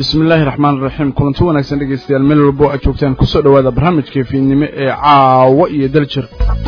bismi illaahi raxmaan raxiim kulanti wanaagsan dhegeystayaal meel walbo aad joogtaan kusoo dhowaada barnaamijka fiidnimo ee caawo iyo daljir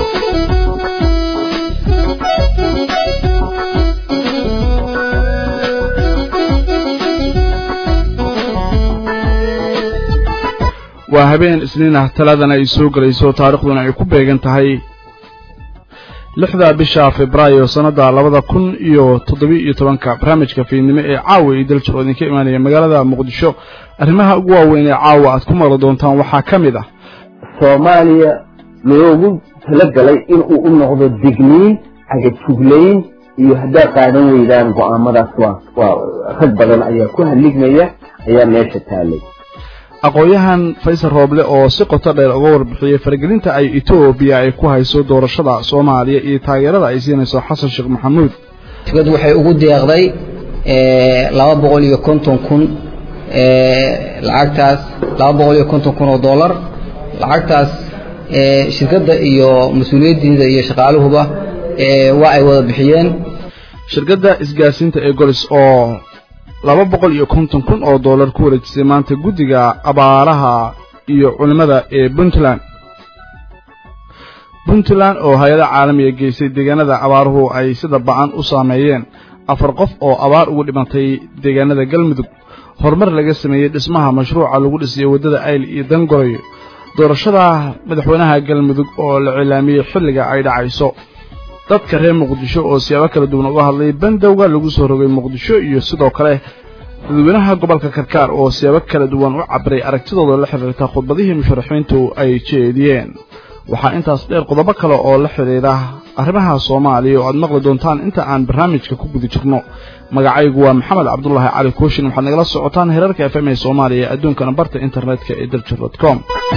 waa habeen isniin ah talaadana ay soo gelayso taarikhduna ay ku beegan tahay lixda bisha febraayo sannadda labada kun iyo toddobiyo tobanka barnaamijka fiidnimo ee caawa iyo daljir oo idinka imaanaya magaalada muqdisho arrimaha ugu waaweyn ee caawa aad ku maqli doontaan waxaa ka mid ah soomaaliya loogu talagalay inuu u noqdo digniin cagajuglayn iyo haddaad qaadan weydaan go-aamadaas waa waa rag badan ayaa ku halligmaya ayaa meesha taalay aqoon-yahan faysal rooble oo si qoto dheer uga warbixiyey faragelinta ay etoobiya ay ku hayso doorashada soomaaliya iyo taageerada ay siinayso xasan sheekh maxamuud tigad waxay ugu deeqday laba boqol iyo konton kun lacagtaas laba boqol iyo konton kun oo dollar lacagtaas shirkadda iyo mas-uuliyaddiida iyo shaqaaluhuba waa ay wada bixiyeen shirkadda isgaarsiinta ee golis oo laba boqol iyo konton kun oo dollar ku wareejisay maanta guddiga abaaraha iyo culimmada ee puntland puntland oo hay-ada caalamiga geysay deegaanada abaaruhu ay sida ba-an u saameeyeen afar qof oo abaar ugu dhimantay deegaanada galmudug horumar laga sameeyey dhismaha mashruuca lagu dhisay waddada ayl iyo dangorayo doorashada madaxweynaha galmudug oo la cilaamiyey xilliga ay dhacayso dadka reer muqdisho oo siyaabo kala duwan uga hadlay bandowga lagu soo rogay muqdisho iyo sidoo kale dadweynaha gobolka karkaar oo siyaabo kala duwan u cabiray aragtidooda la xidhiirta khudbadihii musharaxiintu ay jeediyeen waxaa intaas dheer qodobo kale oo la xidhiidha arrimaha soomaaliya oo aad maqli doontaan inta aan barnaamijka ku guda jirno magacaygu waa maxamed cabdulaahi cali kooshin waxaad nagala socotaan heerarka f m ee soomaaliya ee adduunkana barta internetka ee daljir dot com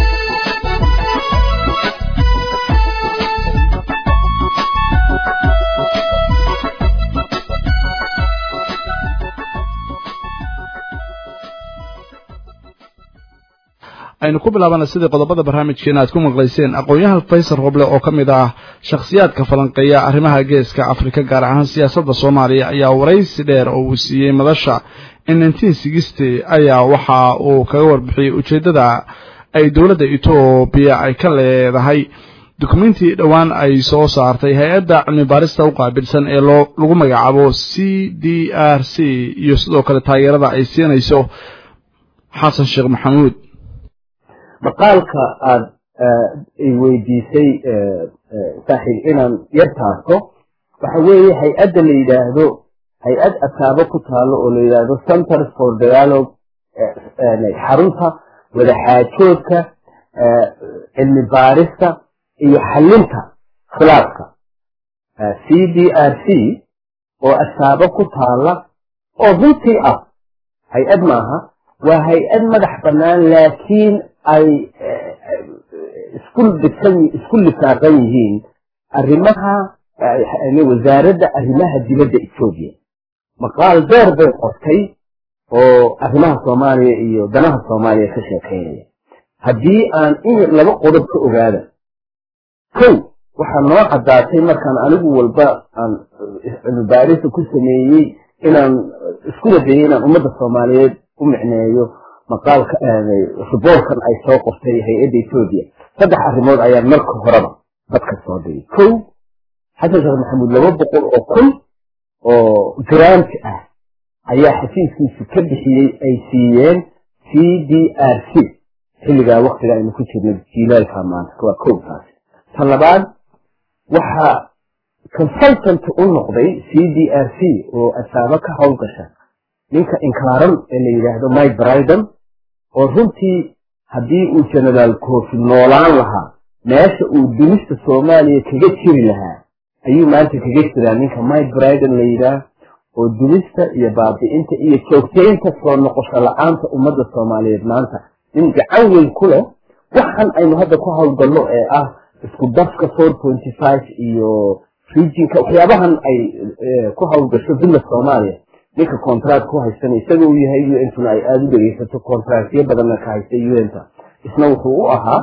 aynu ku bilaabana sidii qodobada barnaamijkeena aad ku maqlayseen aqoon-yahan faysal roble oo ka mid ah shakhsiyaadka falanqeeya arrimaha geeska afrika gaar ahaan siyaasadda soomaaliya ayaa waraysi dheer oo uu siiyey madasha in nineteen sixty ayaa waxa uu kaga warbixiyey ujeeddada ay dowladda etoobiya ay ka leedahay dukumentii dhowaan ay soo saartay hay-adda cilmi baarista u qaabilsan ee loo lagu magacaabo c d r c iyo sidoo kale taageerada ay siinayso xasan sheekh maxamuud maqaalka aada weydiisay saaxiib inaan yar taarto waxa weeye hay-adda la yidhaahdo hay-ad asaabo ku taalo oo la yidhaahdo centers for dialogue xarunta wadaxaajoodka cilmi baarista iyo xalinta khilaafka c d r c oo asaabo ku taala oo runtii ah hay-ad maaha waa hay-ad madax bannaan laakiin ay isku dhisan isku lisaaqan yihiin arrimaha wasaaradda arrimaha dibadda etoobiya maqaal dheer bay qortay oo arrimaha soomaaliya iyo danaha soomaaliya ka sheekeynaya haddii aan in laba qodob ka ogaada kow waxaa noo caddaatay markaan anigu walba aan cilmibaarisa ku sameeyey inaan iskula dayay inaan ummadda soomaaliyeed u micneeyo maqaalka riboorkan ay soo qortay hay-adda etoobiya saddex arrimood ayaan marka horeba dadka soo dhigay kow xasan sheekh maxamuud laba boqol oo kun oo garaanti ah ayaa xafiiskiisu ka bixiyey ay siiyeen c d r c xilligaa waktiga aynu ku jirno jiilaalka maanta waa kow taasi ta labaad waxaa consultant u noqday c d r c oo asaabo ka howlgasha ninka inkaaran ee la yidhaahdo mike briden oo runtii haddii uu genaraal kofi noolaan lahaa meesha uu dumista soomaaliya kaga jiri lahaa ayuu maanta kaga jiraa ninka mike briden la yidhaah oo dumista iyo baabi'inta iyo joogtaynta soo noqosho la-aanta ummadda soomaaliyeed maanta nin gacan weyn ku leh waxan aynu hadda ku howlgallo ee ah isku dafka four pointy five iyo regionka waxyaabahan ay ku howlgasho villa soomaaliya ninka contract ku haysana isaga uu yahay u ntuna ay aada u dhegeysato contractyo badanna ka haysta unta isna wuxuu u ahaa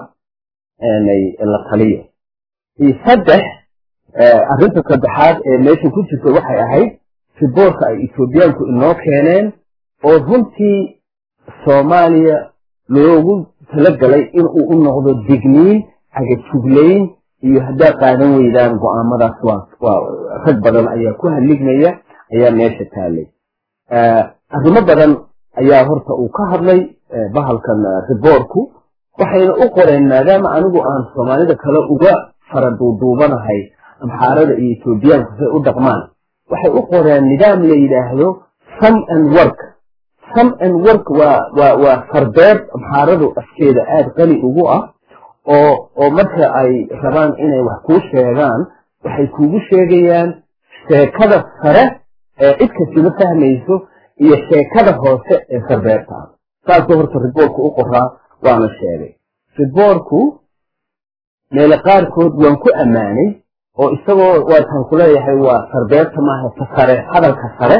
la taliyo saddex arrinta saddexaad ee meesha ku jirta waxay ahayd riboorka ay etoobiyaanku inoo keeneen oo runtii soomaaliya loogu talagalay inuu u noqdo digniin cagajuglayn iyo haddaad qaadan weydaan go-aamadaas waa rag badan ayaa ku haligmaya ayaa meesha taalay arrimo badan ayaa horta uu ka hadlay bahalkan riboorku waxayna u qoreen maadaama anigu aan soomaalida kale uga fara duuduubanahay amxaarada iyo etoobiyaanku say u dhaqmaan waxay u qoreen nidaam la yidhaahdo some and work some and work waa waa waa fardeed amxaaradu afkeeda aada qani ugu ah oo oo marka ay rabaan inay wax kuu sheegaan waxay kuugu sheegayaan sheekada sare ee cid kastuma fahmayso iyo sheekada hoose ee fardeedta ah saasuu horta riboorku u qoraa waana sheegay riboorku meele qaarkood waan ku ammaanay oo isagoo waataan ku leeyahay waa sarbeerta maaha ta sare hadalka sare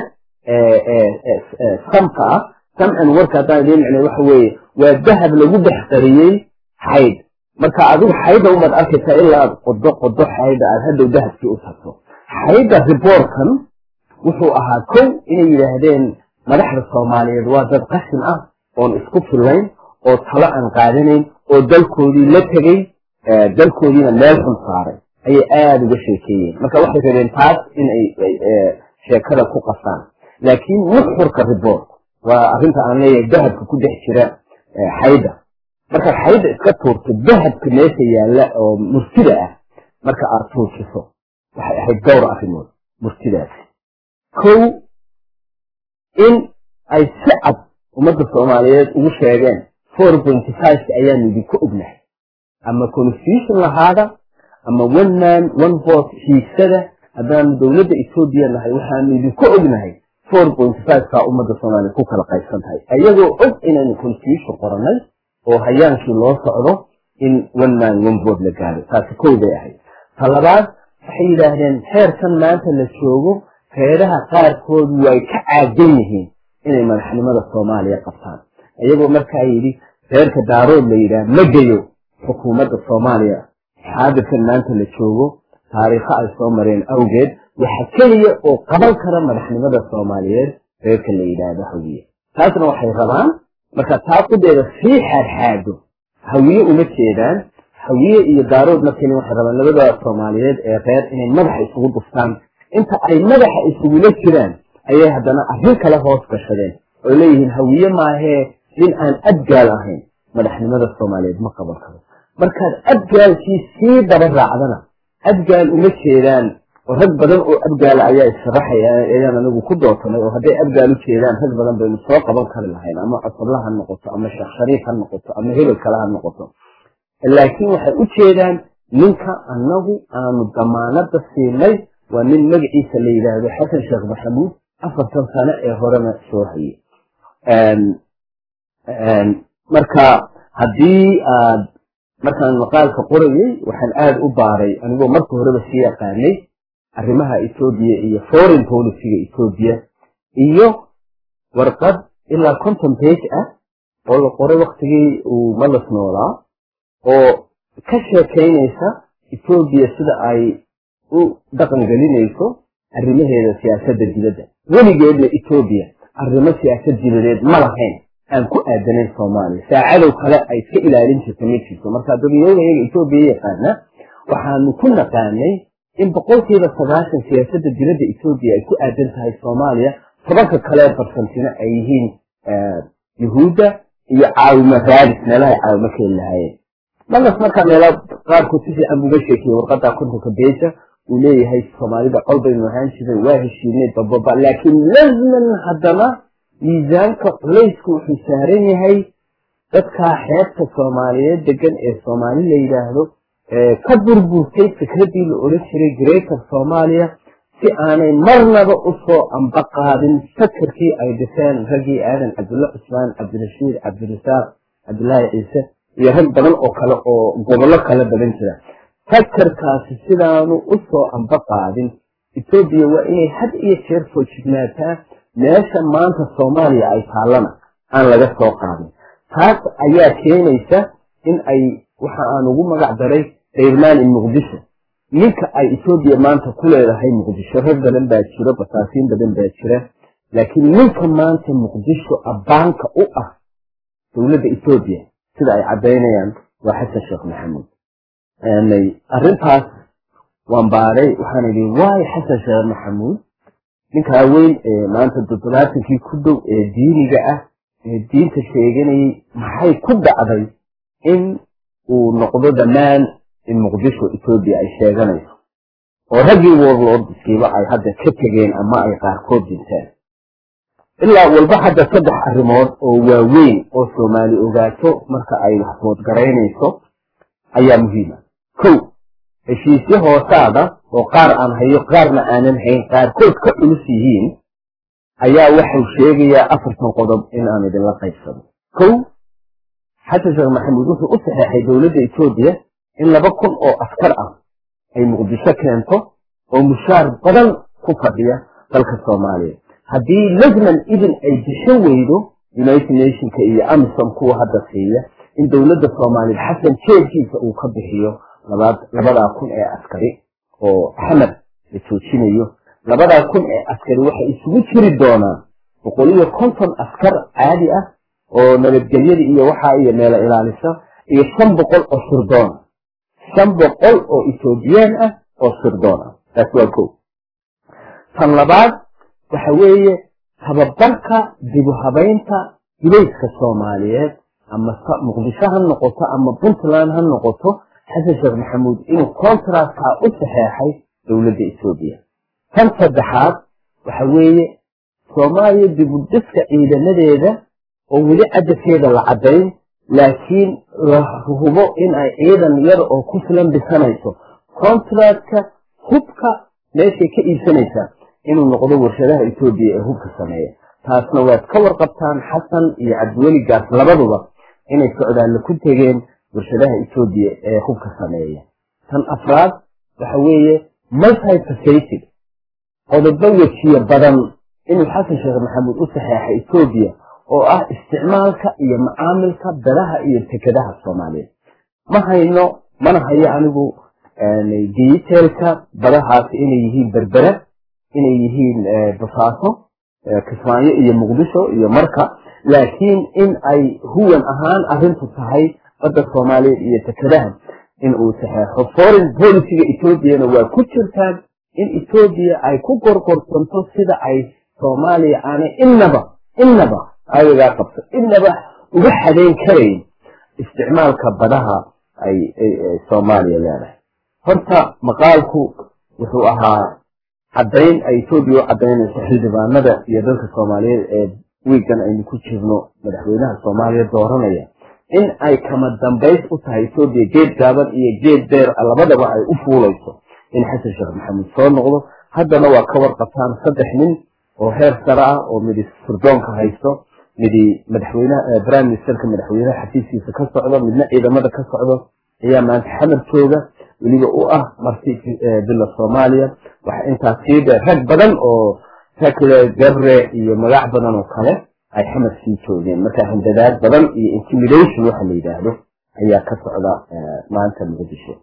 ee samka ah samcan warka haddaan idiin micnay waxa weeye waa dahab lagu dhex qariyey xaydh marka adigu xaydha umaad arkaysaa ilaa aad qodo qodo xaydha aad hadhow dahabkii u tagto xaydha riboorkan wuxuu ahaa kow inay yidhaahdeen madaxda soomaaliyeed waa dad qashin ah oon isku fillayn oo talo aan qaadanayn oo dalkoodii la tegey dalkoodiina meel xun saaray ayay aada uga sheekeeyeen marka waxay rabeen taas inay sheekada ku qasaan laakiin nuxurka riboorku waa arrinta aan leeyahay dahabka ku dhex jira xaydha markaad xaydha iska tuurto dahabka meesha yaalla oo murtida ah marka aad tuujiso waxay ahayd dhowr arrimood murtidaasi kow in ay si cad ummadda soomaaliyeed ugu sheegeen four pointy fiveka ayaanu idinku ognahay ama constitution lahaada ama one man one vote hiigsada haddaanu dowladda etoobiya nahay waxaanu idinku ognahay four point fiveka ummadda soomaaliya ku kala qaybsan tahay ayagoo og inaynu constitution qorannay oo hayaankii loo socdo in one man one vote la gaaro taasi kow bay ahayd ta labaad waxay yidhaahdeen xeerkan maanta la joogo reeraha qaarkood way ka caagan yihiin inay madaxnimada soomaaliya qabtaan iyagoo markaa yidhi reerka daarood la yidhaah ma geyo xukuumadda soomaaliya xaadirkan maanta la joogo taariikho ay soo mareen awgeed waxa keliya oo qaban kara madaxnimada soomaaliyeed reerka la yidhaahdo hawiye taasna waxay rabaan marka taa qudeeda sii xaadxaado hawiye uma jeedaan hawiye iyo daarood markani waxay rabaan labada soomaaliyeed ee reer inay madaxa isugu dhuftaan inta ay madaxa isugula jiraan ayay haddana arrin kale hoos gashadeen oo leeyihiin hawiye maahee nin aan adgaal ahayn madaxnimada soomaaliyeed ma qaban karo markaad adgaalkii sii daba raacdana adgaal uma jeedaan oo rag badan oo abgaala ayaa issharaxaya ayaan anigu ku dootanay oo hadday abgaal u jeedaan rag badan baynu soo qaban kari lahayn ama cusubla ha noqoto ama sheekh shariif ha noqoto ama hebel kale ha noqoto laakiin waxay u jeedaan ninka annagu aanu damaanada siinay waa nin magaciisa la yidhaahdo xasan sheekh maxamuud afartan sano ee horena soo hayay marka haddii aad markaan maqaalka qorayay waxaan aada u baaray anigoo marka horeba sii yaqaanay arrimaha etoobiya iyo foreign policyga etoobiya iyo warqad ilaa conton page ah oo la qoray waktigii uu malas noolaa oo ka sheekaynaysa etoobiya sida ay u dhaqan gelinayso arrimaheeda siyaasadda dibadda weligeedna etoobiya arrimo siyaasad dibadeed ma lahayn aan ku aadanayn soomaaliya saacadow kale ay iska ilaalin jirta ma jirto marka dadweynayaga etoobiya yaqaana waxaanu ku naqaanay in boqolkiiba sagaashan siyaasadda dibadda etoobiya ay ku aadan tahay soomaaliya tobanka kale barsantina ay yihiin yuhuudda iyo caawimo raadis meelahay caawimo keeni lahaayeen malas markaa meela qaarkood si fiican buuga sheekiyey warqadda kontonka beja uu leeyahay soomaalida col baynu ahaan jiray waa heshiinay bababa laakiin lazman haddana miisaanka culaysku wuxuu saaran yahay dadkaa xeebta soomaaliyeed degan ee soomaali la yidhaahdo ka burburtay fikradii la odhan jiray greater soomaaliya si aanay marnaba usoo amba qaadin fakarkii ay dhiseen raggii aadan cabdulla cusmaan cabdirashiid cabdirasaaq cabdulaahi ciise iyo rag badan oo kale oo gobollo kala badan jira fakarkaasi sidaanu usoo amba qaadin etoobiya waa inay had iyo jeer foojignaataa meesha maanta soomaaliya ay taallana aan laga soo qaadin taas ayaa keenaysa in ay waxa aan ugu magac daray dayrmaan in muqdisho ninka ay etoobiya maanta ku leedahay muqdisho rag badan baa jiro basaasiin badan baa jira laakiin ninka maanta muqdisho abbaanka u ah dowladda etoobiya sida ay caddaynayaan waa xasan sheekh maxamuud arrintaas waan baaray waxaan idhi waay xasan sheekh maxamuud ninkaa weyn ee maanta toddobaatankii ku dhow ee diiniga ah ee diinta sheeganayay maxay ku dhacday in uu noqdo dhammaan in muqdisho etoobiya ay sheeganayso oo raggii warlordskiiba ay hadda ka tegeen ama ay qaarkood dinteen ilaa walba hadda saddex arrimood oo waaweyn oo soomaali ogaato marka ay waxbood garaynayso ayaa muhiima kow heshiisyo hoosaada oo qaar aan hayo qaarna aanan hayn qaarkood ka culus yihiin ayaa waxau sheegayaa afartan qodob in aan idinla qaybsado kow xasan sheekh maxamuud wuxuu u saxeexay dowladda etoobiya in laba kun oo askar ah ay muqdisho keento oo mushaar badan ku fadhiya dalka soomaaliya haddii lajman idin ay disho weydo united nationka iyo amisom kuwa hadda siiya in dowladda soomaaliya xasan jeedkiisa uu ka bixiyo labadaa kun ee askari oo axmed la joojinayo labadaa kun ee askari waxay isugu jiri doonaan boqol iyo konton askar caadi ah oo nabadgelyada iyo waxaa iyo meelo ilaalisa iyo shan boqol oo sirdoona shan boqol oo etoobiyaan ah oo sirdoon ah taas waa ko tan labaad waxa weeye tababarka dibu habaynta gulayska soomaaliyeed ama muqdisho ha noqoto ama puntland ha noqoto xasan sheekh maxamuud inuu contractkaa u saxeexay dowladda etoobiya tan saddexaad waxa weeye soomaaliya dibudhiska ciidamadeeda oo weli cadadkeeda la caddayn laakiin la hubo in ay ciidan yar oo ku filan dhisanayso contractka hubka meeshay ka iibsanaysaa inuu noqdo warshadaha etoobiya ee hubka sameeya taasna waad ka warqabtaan xasan iyo cabdiweligaas labaduba inay socdaalle ku tegeen warshadaha etoobiya ee hubka sameeya tan afraad waxa weeye multifacated qodobo wejiye badan inuu xasan sheekh maxamuud u saxeexay etoobiya oo ah isticmaalka iyo macaamilka badaha iyo tekadaha soomaaliyeed ma hayno mana hayo anigu detailka badahaasi inay yihiin berbera inay yihiin basaaso kismaayo iyo muqdisho iyo marka laakiin in ay huwan ahaan arrintu tahay badda soomaaliyeed iyo tekadaha in uu saxeexo foreign policyga etoobiyana waa ku jirtaan in etoobiya ay ku gorgorsanto sida ay soomaaliya aanay innaba innaba ayagaa qabto innaba uga xadayn karayn isticmaalka badaha ay soomaaliya leedahay horta maqaalku wuxuu ahaa caddayn ay etoobiya u caddaynayso xildhibaanada iyo dalka soomaaliyeed ee wiigan aynu ku jirno madaxweynaha soomaaliya dooranaya in ay kama dambays u tahay etoobiya geed gaaban iyo geed beer labadaba ay u fuulayso in xasan sheekh maxamuud soo noqdo haddana waa ka warqabtaan saddex nin oo heer sare ah oo midi sirdoonka haysto midi madaxweynaha prime ministerka madaxweynaha xafiiskiisa ka socdo midna ciidamada ka socdo ayaa maanta xamar jooga weliba u ah marti bila soomaaliya waxa intaas sii dheer rag badan oo takle gabre iyo magac badan oo kale ay xamar sii joogeen marka handadaad badan iyo intimidation waxa la yidhaahdo ayaa ka socda maanta muqdisho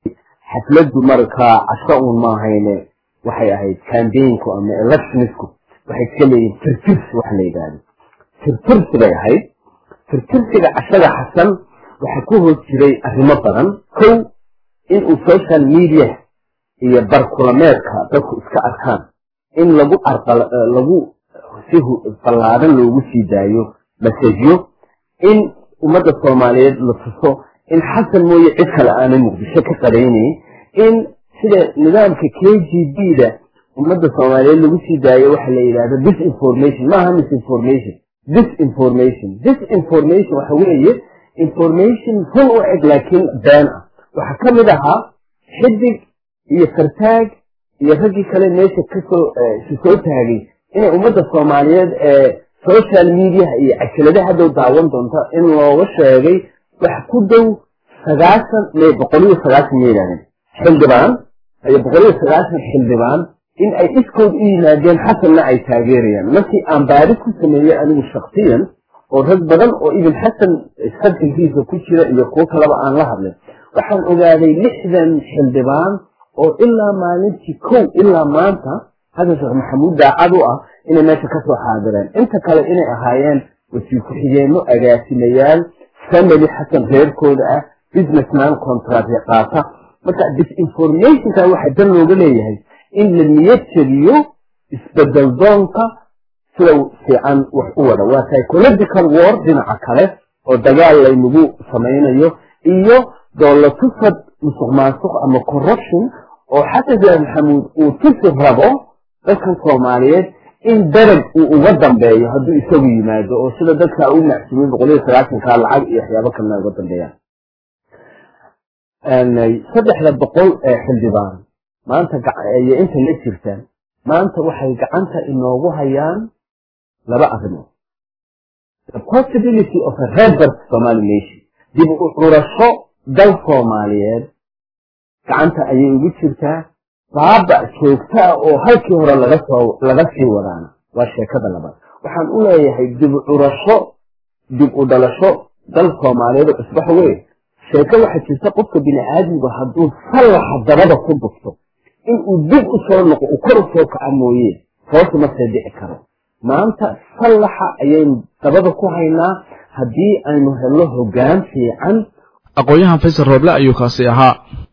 xafladdu markaa casho uun maahayne waxay ahayd cambaynku ama electionisku waxay iska leeyihin tirtirsi waxa la yidhaahdo tirtirsi bay ahayd tirtirsiga cashada xasan waxaa ku hoos jiray arrimo badan kow inuu social media iyo barkulameedka dadku iska arkaan in lagu lagu si ballaadan loogu sii daayo masajyo in ummadda soomaaliyeed la tuso in xasan mooye cid kale aanay muqdisho ka qaraynayn in sida nidaamka k g b da ummadda soomaaliyeed lagu sii daayo waxa la yidhahdo disinformation maaha misinformation disinformation disinformation waxa weeye information run u eg laakiin been ah waxaa ka mid ahaa xidig iyo fartaag iyo raggii kale meesha kasoo si soo taagay inay ummadda soomaaliyeed ee social mediaha iyo cajalada haddow daawan doonta in looga sheegay wax ku dhow sagaashan may boqoliyo sagaashan ma yidhahdeen xildhibaan iyo boqoliyo sagaashan xildhibaan in ay iskood u yimaadeen xasanna ay taageerayaan markii aan baadis ku sameeyey anigu shaksiyan oo rag badan oo ibn xasan sarxilkiisa ku jira iyo kuwo kaleba aan la hadlin waxaan ogaaday lixdan xildhibaan oo ilaa maalintii kow ilaa maanta xasan sheekh maxamuud daacad u ah inay meesha kasoo xaadireen inta kale inay ahaayeen wasiir ku-xigeenno agaasimayaal family xasan reerkooda ah businessman contract qaata marka disinformationka waxaa dan looga leeyahay in la niyad jeliyo isbedel doonka sida fiican wax u wada waa psychological war dhinaca kale oo dagaal laynagu samaynayo iyo doolatusad musuq maasuq ama corruption oo xasan sheekh maxamuud uu tusi rabo dadkan soomaaliyeed in darag uu uga dambeeyo hadduu isagu yimaado oo sida dadka u macsuumin boqol iyo sagaatanka lacag iyo waxyaabo kalena uga dambeeyaan saddexda boqol ee xildhibaan maanta iyo inta la jirtaan maanta waxay gacanta inoogu hayaan laba arrimood the possibility of a rebirth somali nation dib u curasho dal soomaaliyeed gacanta ayay ugu jirtaa baaba joogta ah oo halkii hore laga soo laga sii wadaana waa sheekada labaad waxaan u leeyahay dib u curasho dib u dhalasho dal soomaaliyeed oo isbax weyn sheeko waxaa jirta qofka bini aadmiga hadduu sallaxa dabada ku dhufto inuu dib u soo noqo uu kor u soo kaca mooye hoos ma see dhici karo maanta sallaxa ayaynu dabada ku haynaa haddii aynu helno hoggaan fiican aqoon-yahan faysal rooble ayuu kaasi ahaa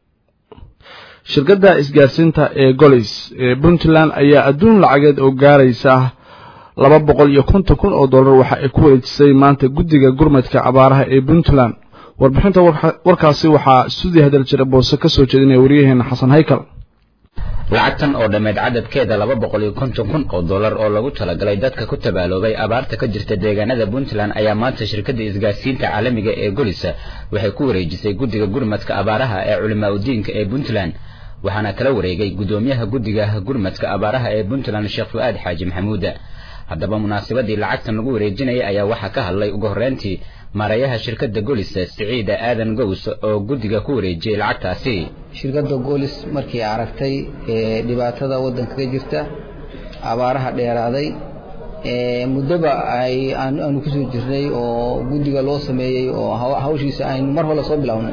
shirkadda isgaarsiinta ee golis ee puntland ayaa adduun lacageed oo gaaraysa laba boqol iyo konton kun oo dollar waxa ay ku wareejisay maanta guddiga gurmadka abaaraha ee puntland warbixinta warkaasi waxaa stuudiyo hadal jira boose ka soo jeedinaya waryaheena xasan haykal lacagtan oo dhammeyd cadadkeeda laba boqol iyo konton kun oo dollar oo lagu talagalay dadka ku tabaaloobay abaarta ka jirta deegaanada puntland ayaa maanta shirkadda isgaarsiinta caalamiga ee golisa waxay ku wareejisay guddiga gurmadka abaaraha ee culimaa udiinka ee puntland waxaana kala wareegay guddoomiyaha guddiga gurmadka abaaraha ee puntland sheekh fu-aad xaaji maxamuuda haddaba munaasabadii lacagtan lagu wareejinayay ayaa waxaa ka hadlay ugu horreyntii maareeyaha shirkadda golisa siciida aadan gows oo guddiga ku wareejiyey lacagtaasi shirkadda goolis markii aragtay dhibaatada waddanka ka jirta abaaraha dheeraaday muddoba ay aanu kusoo jirnay oo guddiga loo sameeyey oo hawshiisa aynu mar hore soo bilownay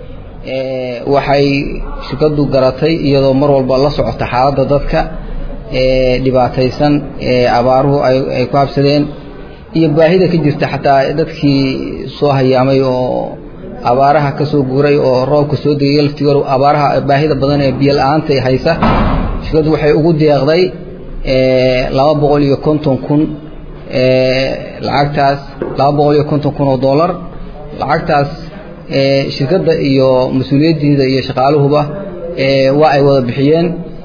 waxay shirkaddu garatay iyadoo mar walba la socota xaaladda dadka dhibaataysan abaaruhu ay ku habsadeen iyo baahida ka jirta xataa dadkii soo hayaamay oo abaaraha ka soo guuray oo roobka soo degay laftigoor abaaraha baahida badan ee biyo la-aanta haysa shirkaddu waxay ugu deeqday laba boqol iyo konton kun lacagtaas laba boqol iyo konton kun oo dollar lacagtaas shirkadda iyo mas-uuliyaddiida iyo shaqaaluhuba waa ay wada bixiyeen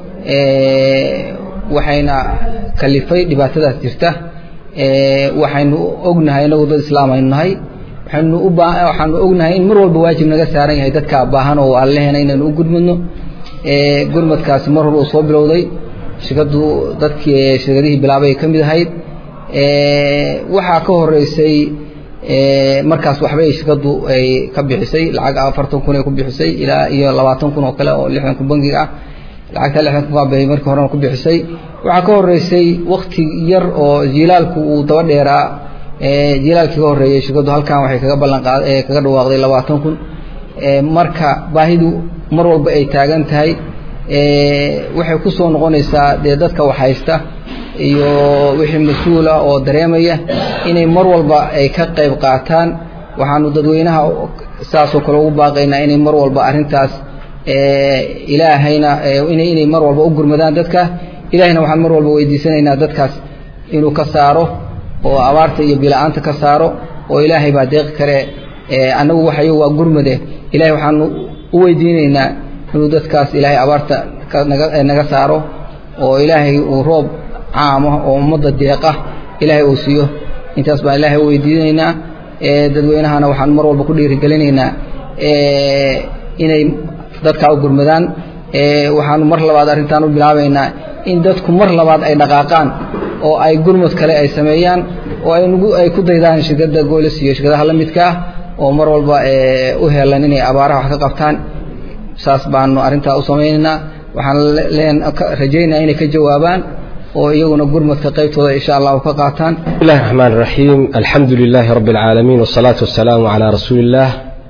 waxayna kalifay dhibaatadaas jirta waxaynu ognahay inagu dad islaam aynu nahay waxaynu u baa waxaanu ognahay in mar walba waajib naga saaran yahay dadka baahan oo alleheena inaynu u gudmadno gurmadkaasi mar hore uu soo bilowday shirkaddu dadkii shirkadihii bilaabay ka mid ahayd waxaa ka horeysay markaas waxbay shirkaddu ay ka bixisay lacag afartan kun ay ku bixisay ilaa iyo labaatan kun oo kale oo lixdan kun bangiga ah lacagta lixdan kun bay markii horena ku bixisay waxaa ka horeysay wakti yar oo jilaalku uu daba dheeraa jilaalkii ka horreeyey shirkaddu halkan waxay kaga ballan qaad kaga dhawaaqday labaatan kun marka baahidu mar walba ay taagan tahay waxay ku soo noqonaysaa dee dadka wax haysta iyo wixii mas-uula oo dareemaya inay mar walba ay ka qayb qaataan waxaanu dadweynaha saasoo kale ugu baaqaynaa inay mar walba arrintaas ilaahayna inay inay mar walba u gurmadaan dadka ilaahayna waxaan mar walba weydiisanaynaa dadkaas inuu ka saaro oo abaarta iyo bila-aanta ka saaro oo ilaahay baa deeqi kale annagu waxayo waa gurmade ilahay waxaanu u weydiinaynaa inuu dadkaas ilaahay abaarta naga naga saaro oo ilaahay uu roob caama oo ummadda deeqa ilaahay uu siiyo intaas baan ilaahay u weydiinaynaa dadweynahana waxaan mar walba ku dhiirigelinaynaa inay dadkaa u gurmadaan waxaanu mar labaad arrintaan u bilaabaynaa in dadku mar labaad ay dhaqaaqaan oo ay gurmud kale ay sameeyaan oo aynugu ay ku daydaan shirkadda goolis iyo shirkadaha la midka ah oo mar walba u helan inay abaaraha wax ka qabtaan saas baanu arrintaa u samaynaynaa waxaan leen rajaynaa inay ka jawaabaan oo iyaguna gurmadka qaybtooda insha allahu ka qaataan bismillahi raxmaan raxiim alxamdu lilaahi rabbi alcaalamiin wasalaatu wasalaamu calaa rasuuli illaah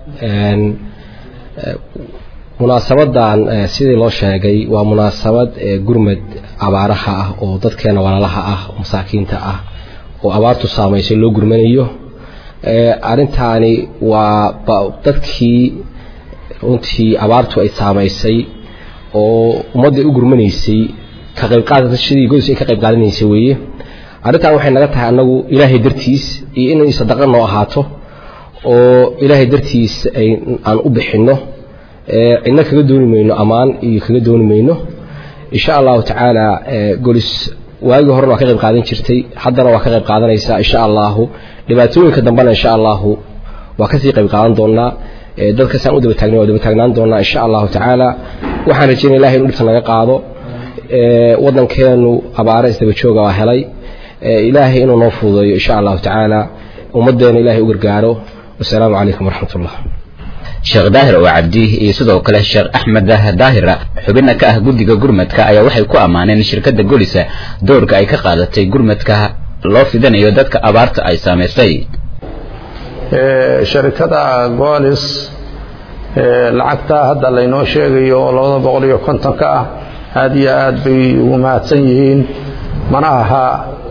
munaasabadan sidii loo sheegay waa munaasabad gurmad abaaraha ah oo dadkeena walaalaha ah masaakiinta ah oo abaartu saamaysay loo gurmanayo arrintaani waa dadkii runtii abaartu ay saamaysay oo ummadda u gurmanaysay ka qaybqaadashadii godis ay ka qayb qaadanaysay weeye arrintan waxay naga tahay annagu ilaahay dartiis iyo inay sadaqa noo ahaato oo ilaahay dartiis ay aan u bixinno cidna kaga dooni mayno ammaan iyo kaga dooni mayno insha allahu tacaala golis waagii horena waa ka qayb qaadan jirtay haddana waa ka qayb qaadanaysaa insha allahu dhibaatooyinka dambena insha allahu waa kasii qayb qaadan doonaa dadkasaan u daba taagna waa daba taagnaan doonaa insha allahu tacaala waxaan rajeynaya ilahay inu dhibta naga qaado waddankeenu abaare isdaba jooga waa helay ilaahay inuu noo fududeeyo insha allahu tacaala ummaddeena ilahay u gargaaro wasalaamu calaykum waraxmat ullah sheekh daahir oo cabdi iyo sidoo kale sheekh axmed daahira xubina ka ah guddiga gurmadka ayaa waxay ku ammaaneen shirkadda golisa doorka ay ka qaadatay gurmadka loo fidanayo dadka abaarta ay saamaysay sharikada goolis lacagta hadda laynoo sheegayo oo labada boqol iyo kontonka ah aad iyo aad bay ugu mahadsan yihiin mana aha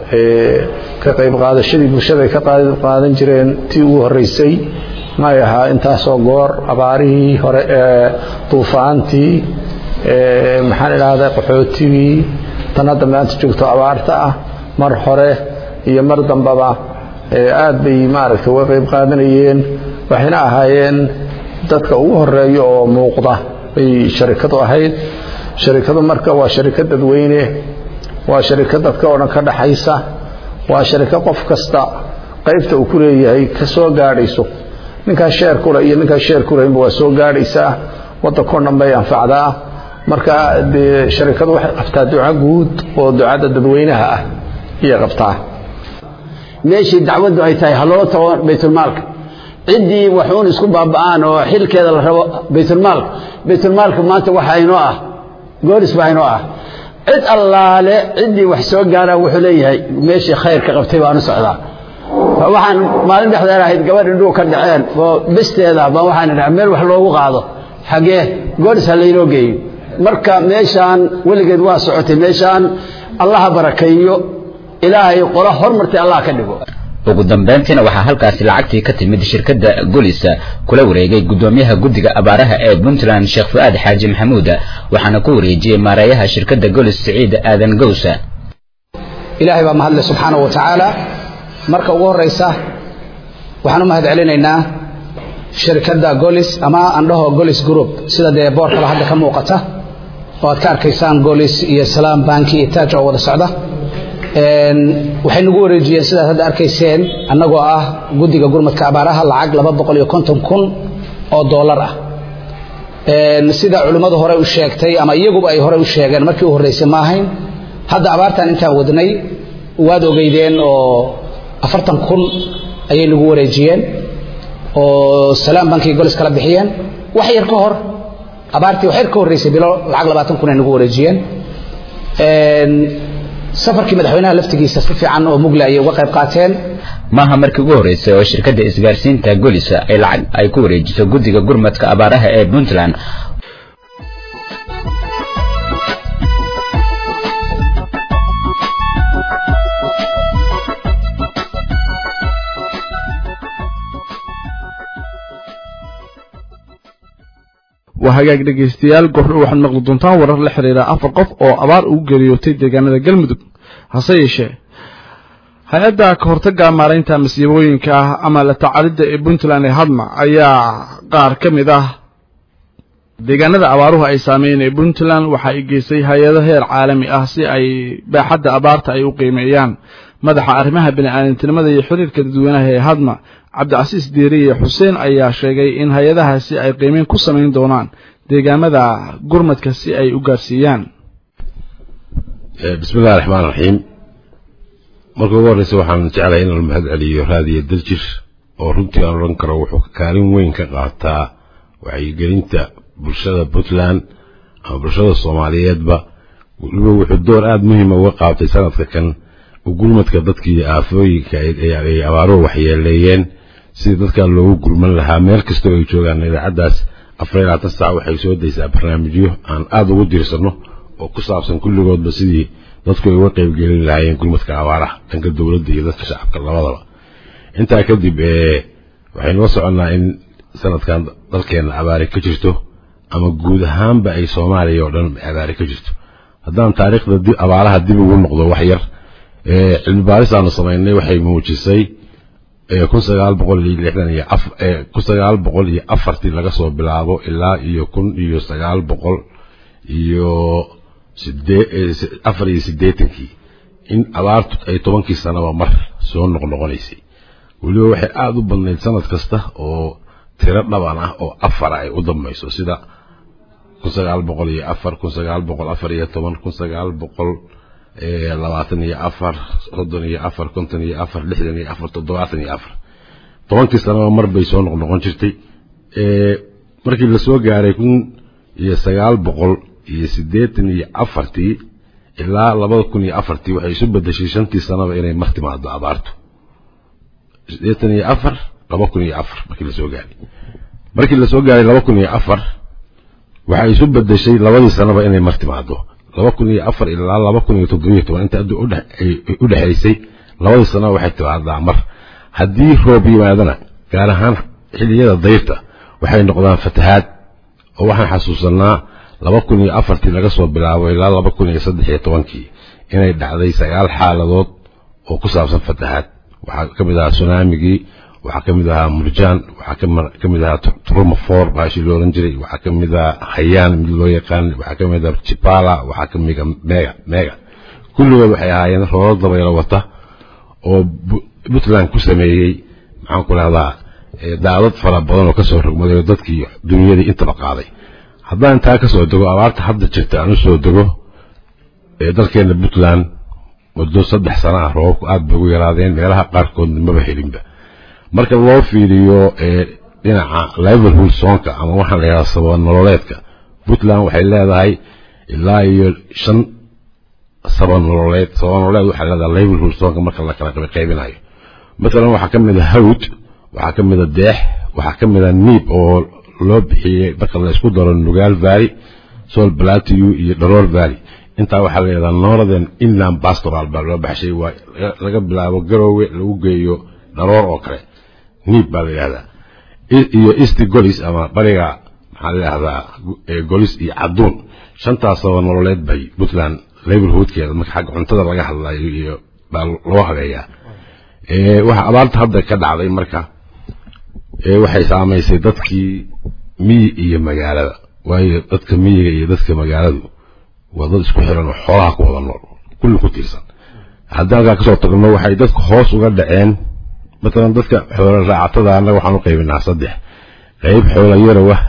ka qayb qaadashadii bulshada ay ka qayb qaadan jireen tii ugu horreysay may ahaa intaasoo goor abaarihii hore ee duufaantii maxaan idhaahdaa qaxootigii tan hadda maanta joogto abaarta ah mar hore iyo mar dambaba aad bay maaragtay uga qayb qaadanayeen waxayna ahaayeen dadka ugu horeeya oo muuqda bay sharikadu ahayd sharikadu marka waa sharikad dadweyne waa sharikad dadka oo dhan ka dhaxaysa waa sharikad qof kasta qaybta uu ku leeyahay ka soo gaadhayso ninkaas sheer kule iyo ninkaas sheer kulaynba waa soo gaadhaysaa waddankao dhan bay anfacdaa marka dee sharikadu waxay qabtaa duco guud oo ducada dadweynaha ah ayay qabtaa meeshii dacwaddu ay tahay ha loola tago baytulmaalka ciddii waxuun isku baaba'aan oo xilkeeda la rabo baytulmaalka baytulmaalka maanta waxa inoo ah gooris baa inoo ah cid allaale ciddii wax soo gaaraan wuxuu leeyahay meeshii khayrka qabtay baanu socdaa waxaan maalin dhexdeed ahayd gabadh indhuu ka dhaceen oo besteeda baa waxaan idhaha meel wax loogu qaado xagee gooris ha laynoo geeyo marka meeshaan weligeed waa socotay meeshaan allaha barakeeyo ilaahay qola hormartay allah ka dhigo ugu dambayntiina waxaa halkaasi lacagtii ka timid shirkadda golisa kula wareegay guddoomiyaha guddiga abaaraha ee puntland sheekh fu-aad xaaji maxamuud waxaana ku wareejiyey maareeyaha shirkadda golis siciid aadan gowsa ilaahay baa mahadle subxaana wa tacaala marka ugu horraysa waxaan u mahad celinaynaa shirkadda golis ama andhaho golis group sida dee boorkaba hadda ka muuqata oo aad ka arkaysaan golis iyo salaam banki iyo taaj oo wada socda waxay nagu wareejiyeen sidaad hadda arkayseen annagoo ah guddiga gurmadka abaaraha lacag laba boqol iyo konton kun oo doolar ah sida culimmadu hore u sheegtay ama iyaguba ay hore u sheegeen markii u horreysay ma ahayn hadda abaartan intaan wadnay waad ogeydeen oo afartan kun ayay nagu wareejiyeen oo salaam bankiga golis kala bixiyeen wax yar ka hor abaartii wax yar ka horreysay bilo lacag labaatan kun ay nagu wareejiyeen safarkii madaxweynaha laftigiisa si fiican oo mugle ayay uga qayb qaateen maaha markii ugu horreysay oo shirkadda isgaarsiinta golisa ay lacag ay ku wareejiso guddiga gurmadka abaaraha ee puntland waa hagaag dhegaystayaal gordho waxaad maqli doontaan warar la xidhiira afar qof oo abaar ugu geeriyootay deegaanada galmudug hase yeeshee hay-adda ka hortagga maaraynta masiibooyinka ah ama la tacalidda ee puntland ee hadma ayaa qaar ka mid ah deegaanada abaaruhu ay saameeyeen ee puntland waxa ay geysay hay-ado heer caalami ah si ay baaxadda abaarta ay u qiimeeyaan madaxa arrimaha bini'aadantinimada iyo xiriirka dadweynaha ee hadma cabdicasiis diiriye xuseen ayaa sheegay in hay-adahaasi ay qiimeyn ku samayn doonaan deegaamada gurmadka si ay u gaarsiiyaan bismillahi raxmaan raxiim marka ugu horreysa waxaan jeclahay in la mahad celiyo raadiyo daljir oo runtii aan odhan karo wuxuu kaalin weyn ka qaataa wacyigelinta bulshada puntland ama bulshada soomaaliyeedba weliba wuxuu door aada muhiima uga qaabtay sanadka kan gurmadka dadkii aafooyinka ay abaaruhu waxyeeleeyeen sidii dadkaa loogu gurman lahaa meel kastoo ay joogaan idaacaddaas afar iyo labaatan saac waxay soo daysaa barnaamijyo aan aada ugu diirsanno oo ku saabsan kulligoodba sidii dadku ay uga qaybgelin lahaayeen gurmadka abaaraha dhanka dowladda iyo dadka shacabka labadaba intaa kadib waxaynu la soconnaa in sanadkan dalkeenna abaari ka jirto ama guud ahaanba ay soomaaliya oo dhan abaari ka jirto haddaan taariikhda abaaraha dib ugu noqdo wax yar cilmi baaris aanu samaynay waxay muujisay kun sagaal boqol iyo lixdan iyo kun sagaal boqol iyo afartii laga soo bilaabo ilaa iyo kun iyo sagaal boqol iyo sidee afar iyo siddeetankii in abaartu ay tobankii sanaba mar soo noqnoqonaysay weliba waxay aada u badnayd sanad kasta oo tiro dhaban ah oo afara ay u dambayso sida kun sagaal boqol iyo afar kun sagaal boqol afar iyo toban kun sagaal boqol labaatan iyo afar soddon iyo afar konton iyo afar lixdan iyo afar toddobaatan iyo afar tobankii sanaba mar bay soo noqnoqon jirtay markii lasoo gaaray kun iyo sagaal boqol iyo siddeetan iyo afartii ilaa labada kun iyo afartii waxay isu bedeshay shantii sanaba inay mar timaado abaartu siddeetan iyo afar laba kun iyo afar markii lasoo gaaray markii lasoo gaaray laba kun iyo afar waxay isu bedeshay labadii sanaba inay mar timaado laba kun iyo afar ilaa laba kun iyo toddobiyo toban inta addu u dhexaysay labadii sanaba waxay timaadaa mar haddii roob yimaadana gaar ahaan xilliyada dayrta waxay noqdaan fatahaad oo waxaan xasuusanaa laba kun iyo afartii laga soo bilaabo ilaa laba kun iyo saddex iyo tobankii inay dhacday sagaal xaaladood oo ku saabsan fatahaad waxaa ka mid ahaa sunaamigii waxaa ka mid ahaa murjaan waxaa ka mid ahaa trumafor baashii loo oran jiray waxaa ka mid ahaa hayaan mid loo yaqaan waxaa ka mid ahaa jibala waxaa ka mid mega mega kulligood waxay ahaayeen roolo dabaylo wata oo puntland ku sameeyey maxaan ku rahdaa daadad fara badan oo kasoo rogmaday oo dadkii dunyadii intaba qaaday haddaan intaa kasoo dego abaarta hadda jirta aan usoo dego dalkeena puntland muddo saddex sana ah roobabku aad bay ugu yaraadeen meelaha qaarkoodna maba helinba marka loo fiiriyo dhinaca liverhood soonka ama waxaan la yidhahda sababa nololeedka puntland waxay leedahay ilaa iyo shan saba nololeed saba nololeed waxay leedahay liverhood soonka marka la kala qaybinayo matalan waxaa ka mid a hawd waxaa ka mid a deex waxaa ka mid a niib oo loo bixiyey marka la isku daro nugaal valley sol plateau iyo dharoor valley intaa waxaa la yidhahdaa northern inland pastoral baa loo baxshay waa laga bilaabo garoowe lagu geeyo dharoor oo kale niib baa la yidhahdaa iyo east golis ama bariga maxaa la yidhahdaa golis iyo caduun shantaasaba nololeed bay puntland liverhoodkeeda marka xagga cuntada laga hadlayo iyo baa loo habeeyaa waxa abaarta hadda ka dhacday marka waxay saamaysay dadkii miyi iyo magaalada waayo dadka miyiga iyo dadka magaaladu waa dad isku xiran oo xoolaha ku wada nool kulli ku tiirsan haddii halkaa kasoo tagno waxay dadku hoos uga dhaceen matalan dadka xoola raacatada annaga waxaan u qaybinaa saddex qayb xoola yarow ah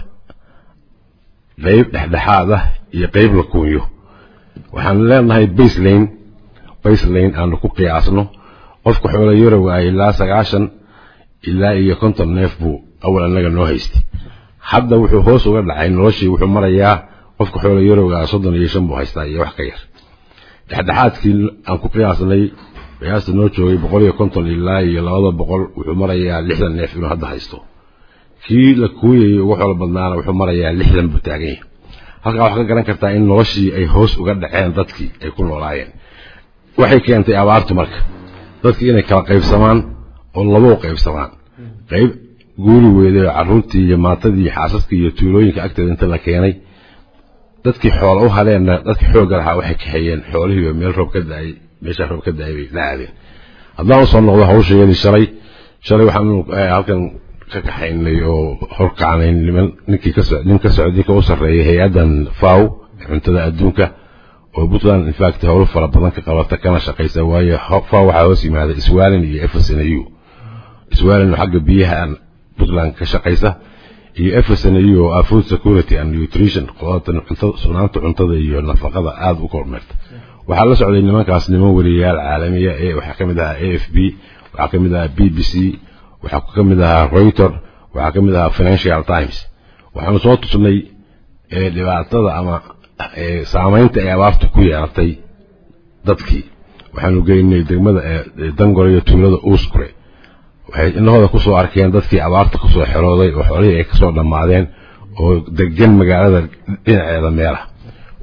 qayb dhexdhexaad ah iyo qayb la kuunyo waxaan leenahay baselane baselane aanu ku qiyaasno qofka xoola yarow ah ilaa sagaashan ilaa iyo konton neef buu awal annaga noo haystay hadda wuxuu hoos uga dhacay noloshii wuxuu marayaa qofka xoola yarowga soddon iyo shan buu haystaa iyo wax ka yar dhexdhexaadkii aan ku qiyaasnay qiyaasta noo joogay boqol iyo konton ilaa iyo labada boqol wuxuu marayaa lixdan neef inuu hadda haysto kii la kuuyayay ugu xoolo badnaana wuxuu marayaa lixdan buu taagan yahay halkaa waxaa ka garan kartaa in noloshii ay hoos uga dhaceen dadkii ay ku noolaayeen waxay keentay abaartu marka dadkii inay kala qaybsamaan oo labou qaybsamaan qayb guuri weyday oo carruurtii iyo maatadii iyo xaasaskii iyo tuulooyinka agteeda inta la keenay dadkii xoola u hadeenna dadkii xoogga lahaa waxay kaxeeyeen xoolihiiba meel roob ka daayay meeshaa roob ka daayay bay la aadeen haddaan usoo noqdo hawshayadii shalay shalay waxaanu halkan ka kaxaynay oo horkacnay niman ninkii ka so nin ka socda ninka u sarreeyay hay-addan faw cuntada adduunka oo puntland infact howlo fara badan ka qabata kana shaqaysa waayo faw waxaa hoos yimaada swalin iyo efsnu swalin oo xagga biyaha puntland ka shaqaysa iyo efsnu oo ah food security and nutrition qodatan cuntada sugnaanta cuntada iyo nafaqada aada u kormeerta waxaa la socday nimankaas niman wariyayaal caalamiya ee waxaa ka mid ahaa a f b waxaa ka mid ahaa b b c waxaa ka mid ahaa reuter waxaa ka mid ahaa financial times waxaanu soo tusnay dhibaatada ama saamaynta ay abaartu ku yeelatay dadkii waxaanu geynay degmada dangore iyo tuulada uuskure waxay inahooda kusoo arkeen dadkii abaarta kusoo xerooday oo xoolihii ay kasoo dhammaadeen oo degan magaalada dhinaceeda meelaha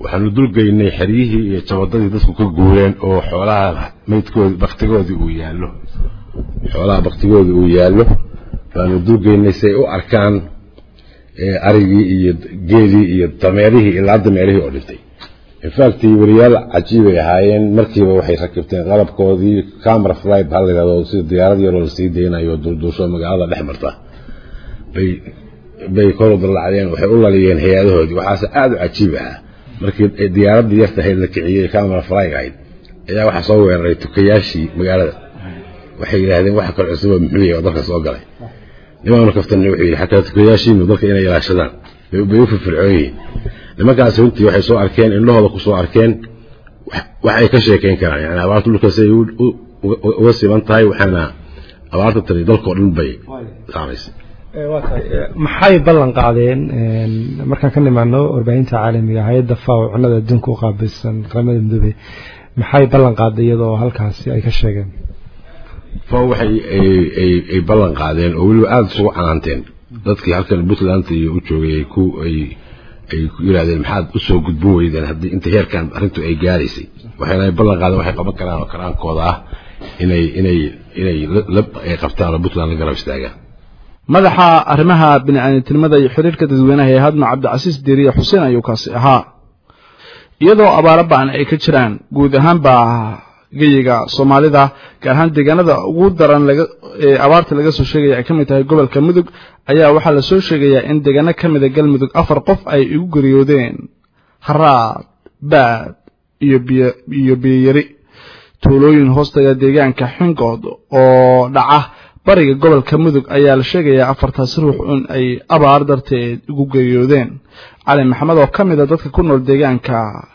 waxaanu dulgeynay xeryihii iyo jabadadii dadku ka guureen oo xoolaha maydkoodi baktigoodii uu yaallo xoolaha baktigoodii uu yaallo baanu dulgeynay si ay u arkaan arigii iyo geelii iyo dameerihii ilaa dameerihii oo dhintay infact wariyaal cajiibay ahaayeen markiiba waxay rakibteen qalabkoodii camera fly baa la yidhahdo sida diyaarad yaroo lasii deynayo dulduusho magaalada dhex marta bay bay kor u dallacdeen waxay u laliyeen hay-adahoodii waxaase aada u cajiib ahaa markii diyaaradii yarta ahayd la kiciyey camera fly ahayd ayaa waxaa soo weeraray tukayaashii magaalada waxay yidhaahdeen waxa kale cusuba muxuu yahay oo dalka soo galay nimaanu kaftanay wuxuu yidhi xataa tukayaashiinu dalka inay ilaashadaan bay u firfircoon yihiin nimankaasi runtii waxay soo arkeen indhahooda ku soo arkeen wax ay ka sheekayn karaan yani abaarta dhulkaas ay uga siban tahay waxaana abaarta tani dalkao dhan bay saamaysay waa tahay maxay ballan qaadeen markaan ka nimaano warbaahinta caalamiga hay-adda faw cunada adduunka u qaabilsan qaramada midoobey maxay ballan qaaday iyadoo halkaasi ay ka sheegeen faw waxay ay ballan qaadeen oo weliba aada isugu canaanteen dadkii halkan puntland iyo u joogay ay ku ay ay ku yidhahdeen maxaad usoo gudbin weydeen haddii inta heerkan arrintu ay gaaraysay waxayna ay ballan qaadeen waxay qaban karaan oo karaankooda ah inay inay inay lab ay qabtaan oo puntland la garab istaagaan madaxa arrimaha bini-aadamtinimada iyo xiriirka dadweynaha ee hadma cabdicasiis diiriye xuseen ayuu kaasi ahaa iyadoo abaaro ba-an ay ka jiraan guud ahaanba geyiga soomaalida gaar ahaan deegaanada ugu daran ee abaarta laga soo sheegaya ay ka mid tahay gobolka mudug ayaa waxaa lasoo sheegayaa in deegaano ka mida galmudug afar qof ay igu geriyoodeen haraad baad iyo biyo biyoyari tuulooyin hoostaga deegaanka xingood oo dhaca bariga gobolka mudug ayaa la sheegayaa afartaasi ruux in ay abaar darteed igu geriyoodeen cali maxamed oo ka mida dadka ku nool deegaanka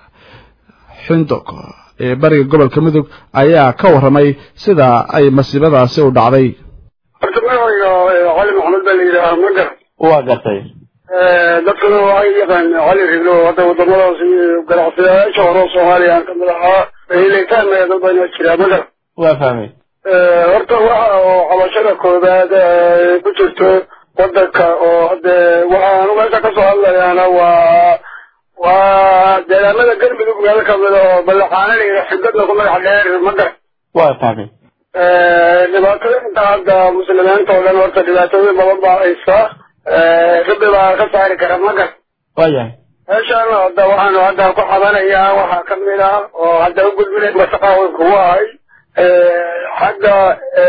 xindog ee bariga gobolka mudug ayaa ka warramay sida ay masiibadaasi u dhacday horta magacayga cali maxamed baa la yidhaahaa ma gar waa gartay dadkuna waxay yaqaan cali riglo hadda wadamadaas ganacsadayaasha hore soomaaliya aan kamid ahaa helitaan dad badan jiraa ma gar waa fahmay horta waxa oo cabashada koobaad ku jirto wadanka oo hade waxaanu meesha kasoo hadlayaana waa waa deegaamada galmudug meel kamida oo ballaxaana la yidhaha xidadna ku magac dheer ma gar waa fahmay dhibaatada inta hadda muslimiinta oo dhan horta dhibaatooyin badan baa haysta rabbi baa ka saari kara ma gar waayahay meeshaan hadda waxaanu hadda ku xabanayaa waxaa kamid ah oo hadda u gudbinay masaqaawan kugu ahay xagga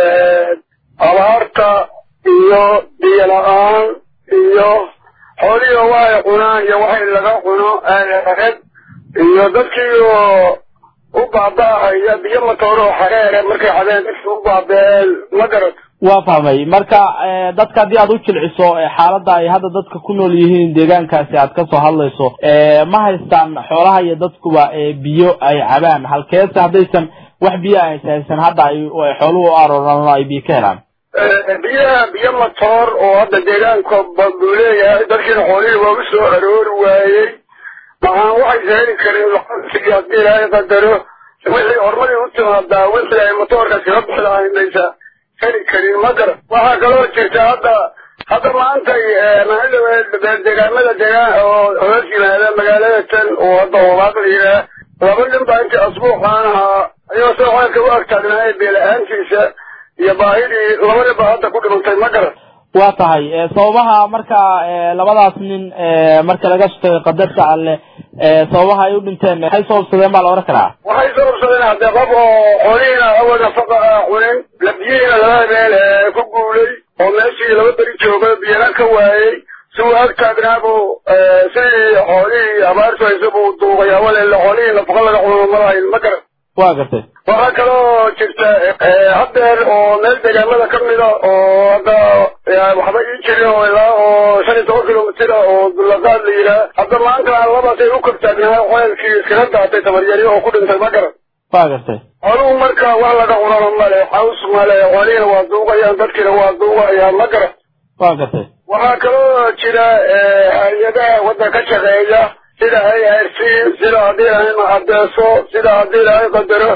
abaarta iyo biyo la-aan iyo xoolihiio waxay cunaan iyo waxay laga cuno red iyo dadkii oo u baaba'ahaya biyo matooro oo xareere markay cabeen dadkii u baabeen ma garad waa fahmay marka dadka haddii aad u jilciso xaaladda ay hadda dadka ku nool yihiin deegaankaasi aad kasoo hadlayso ma haystaan xoolaha iyo dadkuba biyo ay cabaan halkeese haddaysan wax biyo aysa haysan hadda ay xooluhu u arooraan ay biyo ka helaan biyaha biyo matoor oo hadda deegaanka buu leeyahay dadkiina xoolihii waa u soo aroori waayey maxaan waxaysa heli karin lacagtii haddii ilaahay qadaro wixii hormadii u timaadaa wixii ay matoorka kaga bixi lahayn maysa heli karin ma garan waxaa kaloo jirta hadda hadda maanta deegaamada deegaan oo hoos yimaada magaalada tan oo hadda hobaaq la yidhaah laba nin baa intii asbuuxaan ahaa ayagoo soo xoolka u agtaagnaaye beela-aantiisa iyo baahidii laba nin baa hadda ku dhimantay ma garan waa tahay sababaha marka labadaas nin marka laga sutay qadarta alle sababaha ay u dhinteen maxay sababsadeen baa la ohan karaa waxay sababsadeen haddee qof oo xoolihiina awal nafaqa a cunin la biyihiina laba habeen ku guulay oo meeshii laba beri jooga biyana ka waayey si uu ag taagnaabu sidii xoolihii abaartu haysa buu duuqay awaleele xoolihii nafaqa laga cuno malahayn ma garan waa gartay waxaa kaloo jirta haddeer oo meel deegaamada ka mida oo hadda waxba ii jirin oo ilaa oo shan iyo toban kilomitr oo dulaqaad la yidhaah hadda maanta labasay u kortaagnaa xoelkii iskaga daatay tabaryari oo ku dhintay ma garan waa gartay xooluhu marka wax laga cunana male xaws male xoolihiina waa duuqayaan dadkiina waa duuqayaan ma garan waa gartay waxaa kaloo jira hay-adaha wadda ka shaqeeya sida i r c sida haddii ilahay adeeso sida haddii ilahay qadaro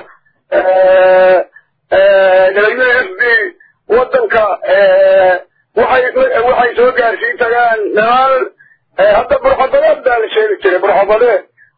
w f b wadanka waxay waxay soo gaarsiin tagaan dhammaan hadda burxabadeed baa la sheegi jiray burxabadeed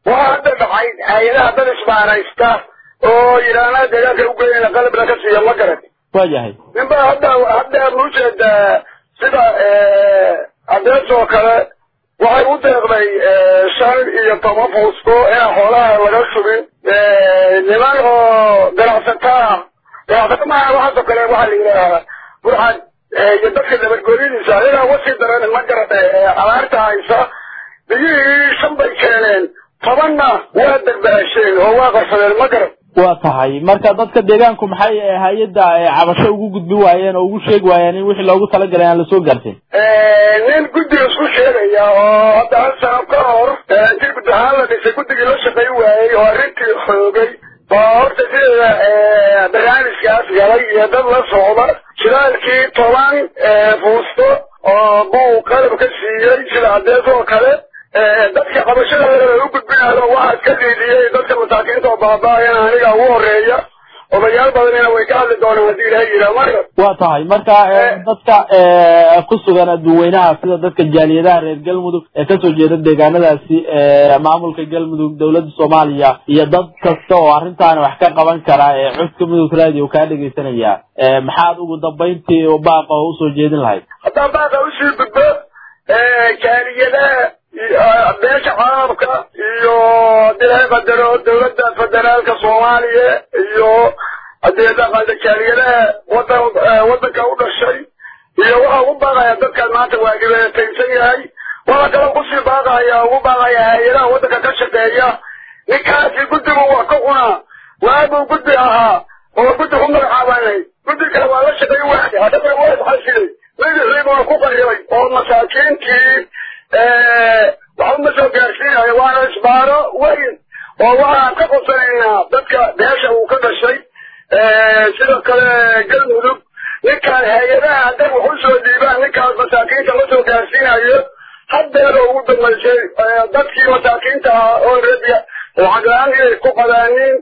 waxaa hadda dhacay hay-adaha dad isbaanaysta oo yidhaahna deegaanka ugeynayna qalabna ka siiya ma garan waayahay ninba hadda hadda ma ujeedaa sida adees oo kale waxay u deeqday shan iyo toban fuusko inaan xoolaha laga shubin niman oo ganacsataa ganacsato maaha waxaasoo kale waxaa la yidhaahaa burxad iyo dadka nabadgelyadiisa ayagaa wasii daran ma garata abaarta haysa biyihii shan bay keeneen tobanna waa darbaasheen oo waa qarsadeen ma garan waa tahay marka dadka deegaanku maxay hay-adda cabasho ugu gudbi waayeen oo ugu sheegi waayeen in wixii loogu talagalay aan lasoo gaarsin nin guddiga isku sheegaya oo hadda hal sano ka hor intii gud ahaan la dhisay guddigii la shaqay waayey oo arrintii xoogay baa horta sideeda barnaamijkaas galay iyo dad la socda shidaalkii toban fuusto oo buu qalab ka siiyey sida adees oo kale dadka qabashada u gudbinayo waxaa iska diidiyey dadka masaakiinta oo baaba-ayan aniga ugu horeeya odayaal badanina way ka hadli doonaan haddii ilaha yiraa marka waa tahay marka dadka ku sugan adduweynaha sida dadka jaaliyadaha reer galmudug ee kasoo jeeda deegaanadaasi maamulka galmudug dowladda soomaaliya iyo dad kasta oo arrintaani wax ka qaban kara ee codka mudug radio kaa dhegaysanaya maxaad ugu dambayntii baaqa oo usoo jeedin lahayd haddaan baaqa usii gudbo jaaliyadaha beesha caalamka iyo haddii laga qadaro dowladda federaalka soomaaliya iyo haddii laqada jaaliyadaha wadan wadanka u dhashay iyo waxa ugu baaqaya dadkan maanta waa dhibaataysan yahay waxa kale kusii baaqaya ugu baaqaya hay-adaha wadanka ka shaqeeya ninkaasi guddigu wax ka cunaa waabuu guddi ahaa oo guddi ku magacaabanay guddi kale waa la shaqeey waadi haddana waa isxasilay magacii buuna ku qarribay oo masaakiintii waxba ma soo gaarsiinayo waana isbaaro weyn oo waxaan ka qosanaynaa dadka beesha uu ka dhashay sidoo kale galmudug ninkaan hay-adaha hadday wax u soo dhiibaan ninkaas masaakiinta la soo gaarsiinayo haddeeda ugu dambaysay dadkii masaakiinta ah oo rabia lacag la-aan inay ku qadaaniin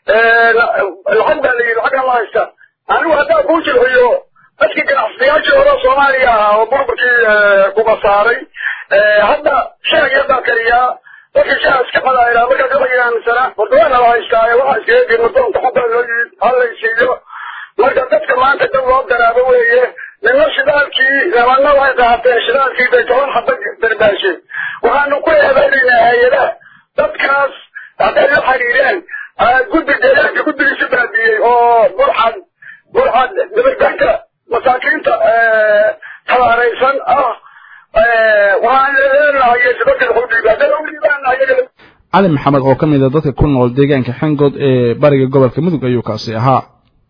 lacag baa layidhi lacag ama haysta anigu haddaa kuu jilciyo dadkii ganacsadayaashii hore soomaaliya ahaa oo burburkii kuba saaray hadda shaag yar baa kariyaa dadka shaha iska qadaayla markaa gabayga aaminsana wardawaana la haystaaye waxaa iskaga gey madoonka xubaa loo yimid hallaysiiyo marka dadka maanta dad loo daraabo weeye nina shidaalkii nimanna waxay qaateen shidaalkii bay toban xaba darbaasheen waxaanu ku eedaynaynaa hay-adaha dadkaas hadday la xiriireen guddi deegaanka guddigiisi baabiyey oo burxad burxad dabarganka masaakiinta tabaaraysan ah cali maxamed oo ka mid a dadka ku nool deegaanka xengood ee bariga gobolka mudug ayuu kaasi ahaa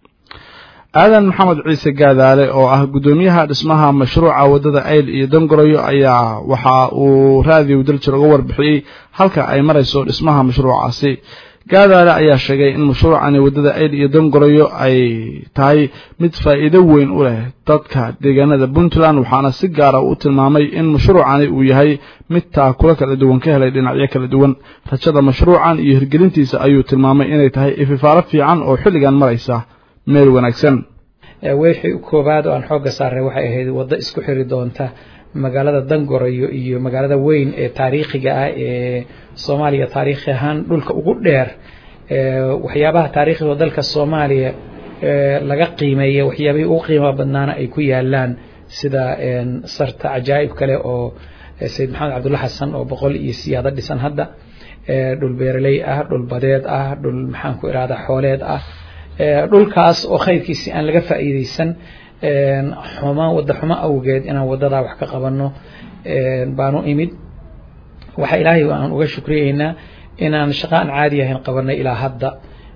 aadan maxamed ciise gaadaale oo ah guddoomiyaha dhismaha mashruuca waddada ayl iyo dongoroyo ayaa waxa uu raadiyow daljir uga warbixiyey halka ay marayso dhismaha mashruucaasi gaadaale ayaa sheegay in mashruucani waddada ayl iyo dongoroyo ay tahay mid faa'iido weyn u leh dadka deegaanada puntland waxaana si gaara u tilmaamay in mashruucani uu yahay mid taakula kala duwan ka helay dhinacyo kala duwan rajada mashruucan iyo hirgelintiisa ayuu tilmaamay inay tahay ififaalo fiican oo xilligan maraysa meel wanaagsan wixii koowaad oo aan xoogga saaray waxay ahayd waddo isku xiri doonta magaalada dangoroyo iyo magaalada weyn ee taariikhiga ah ee soomaaliya taariikhi ahaan dhulka ugu dheer waxyaabaha taariikhiga dalka soomaaliya laga qiimeeya waxyaabihii ugu qiimaha badnaana ay ku yaalaan sida sarta cajaa'ib kale oo sayid maxamed cabdulla xasan oo boqol iyo siyaado dhisan hadda dhul beeraley ah dhul badeed ah dhul maxaan ku irahdaa xooleed ah dhulkaas oo khayrkiisi aan laga faa'iideysan xuma wadda xumo awgeed inaan waddadaa wax ka qabanno baanu imid waxa ilaahay aan uga shukriyeynaa inaan shaqo aan caadi ahayn qabanay ilaa hadda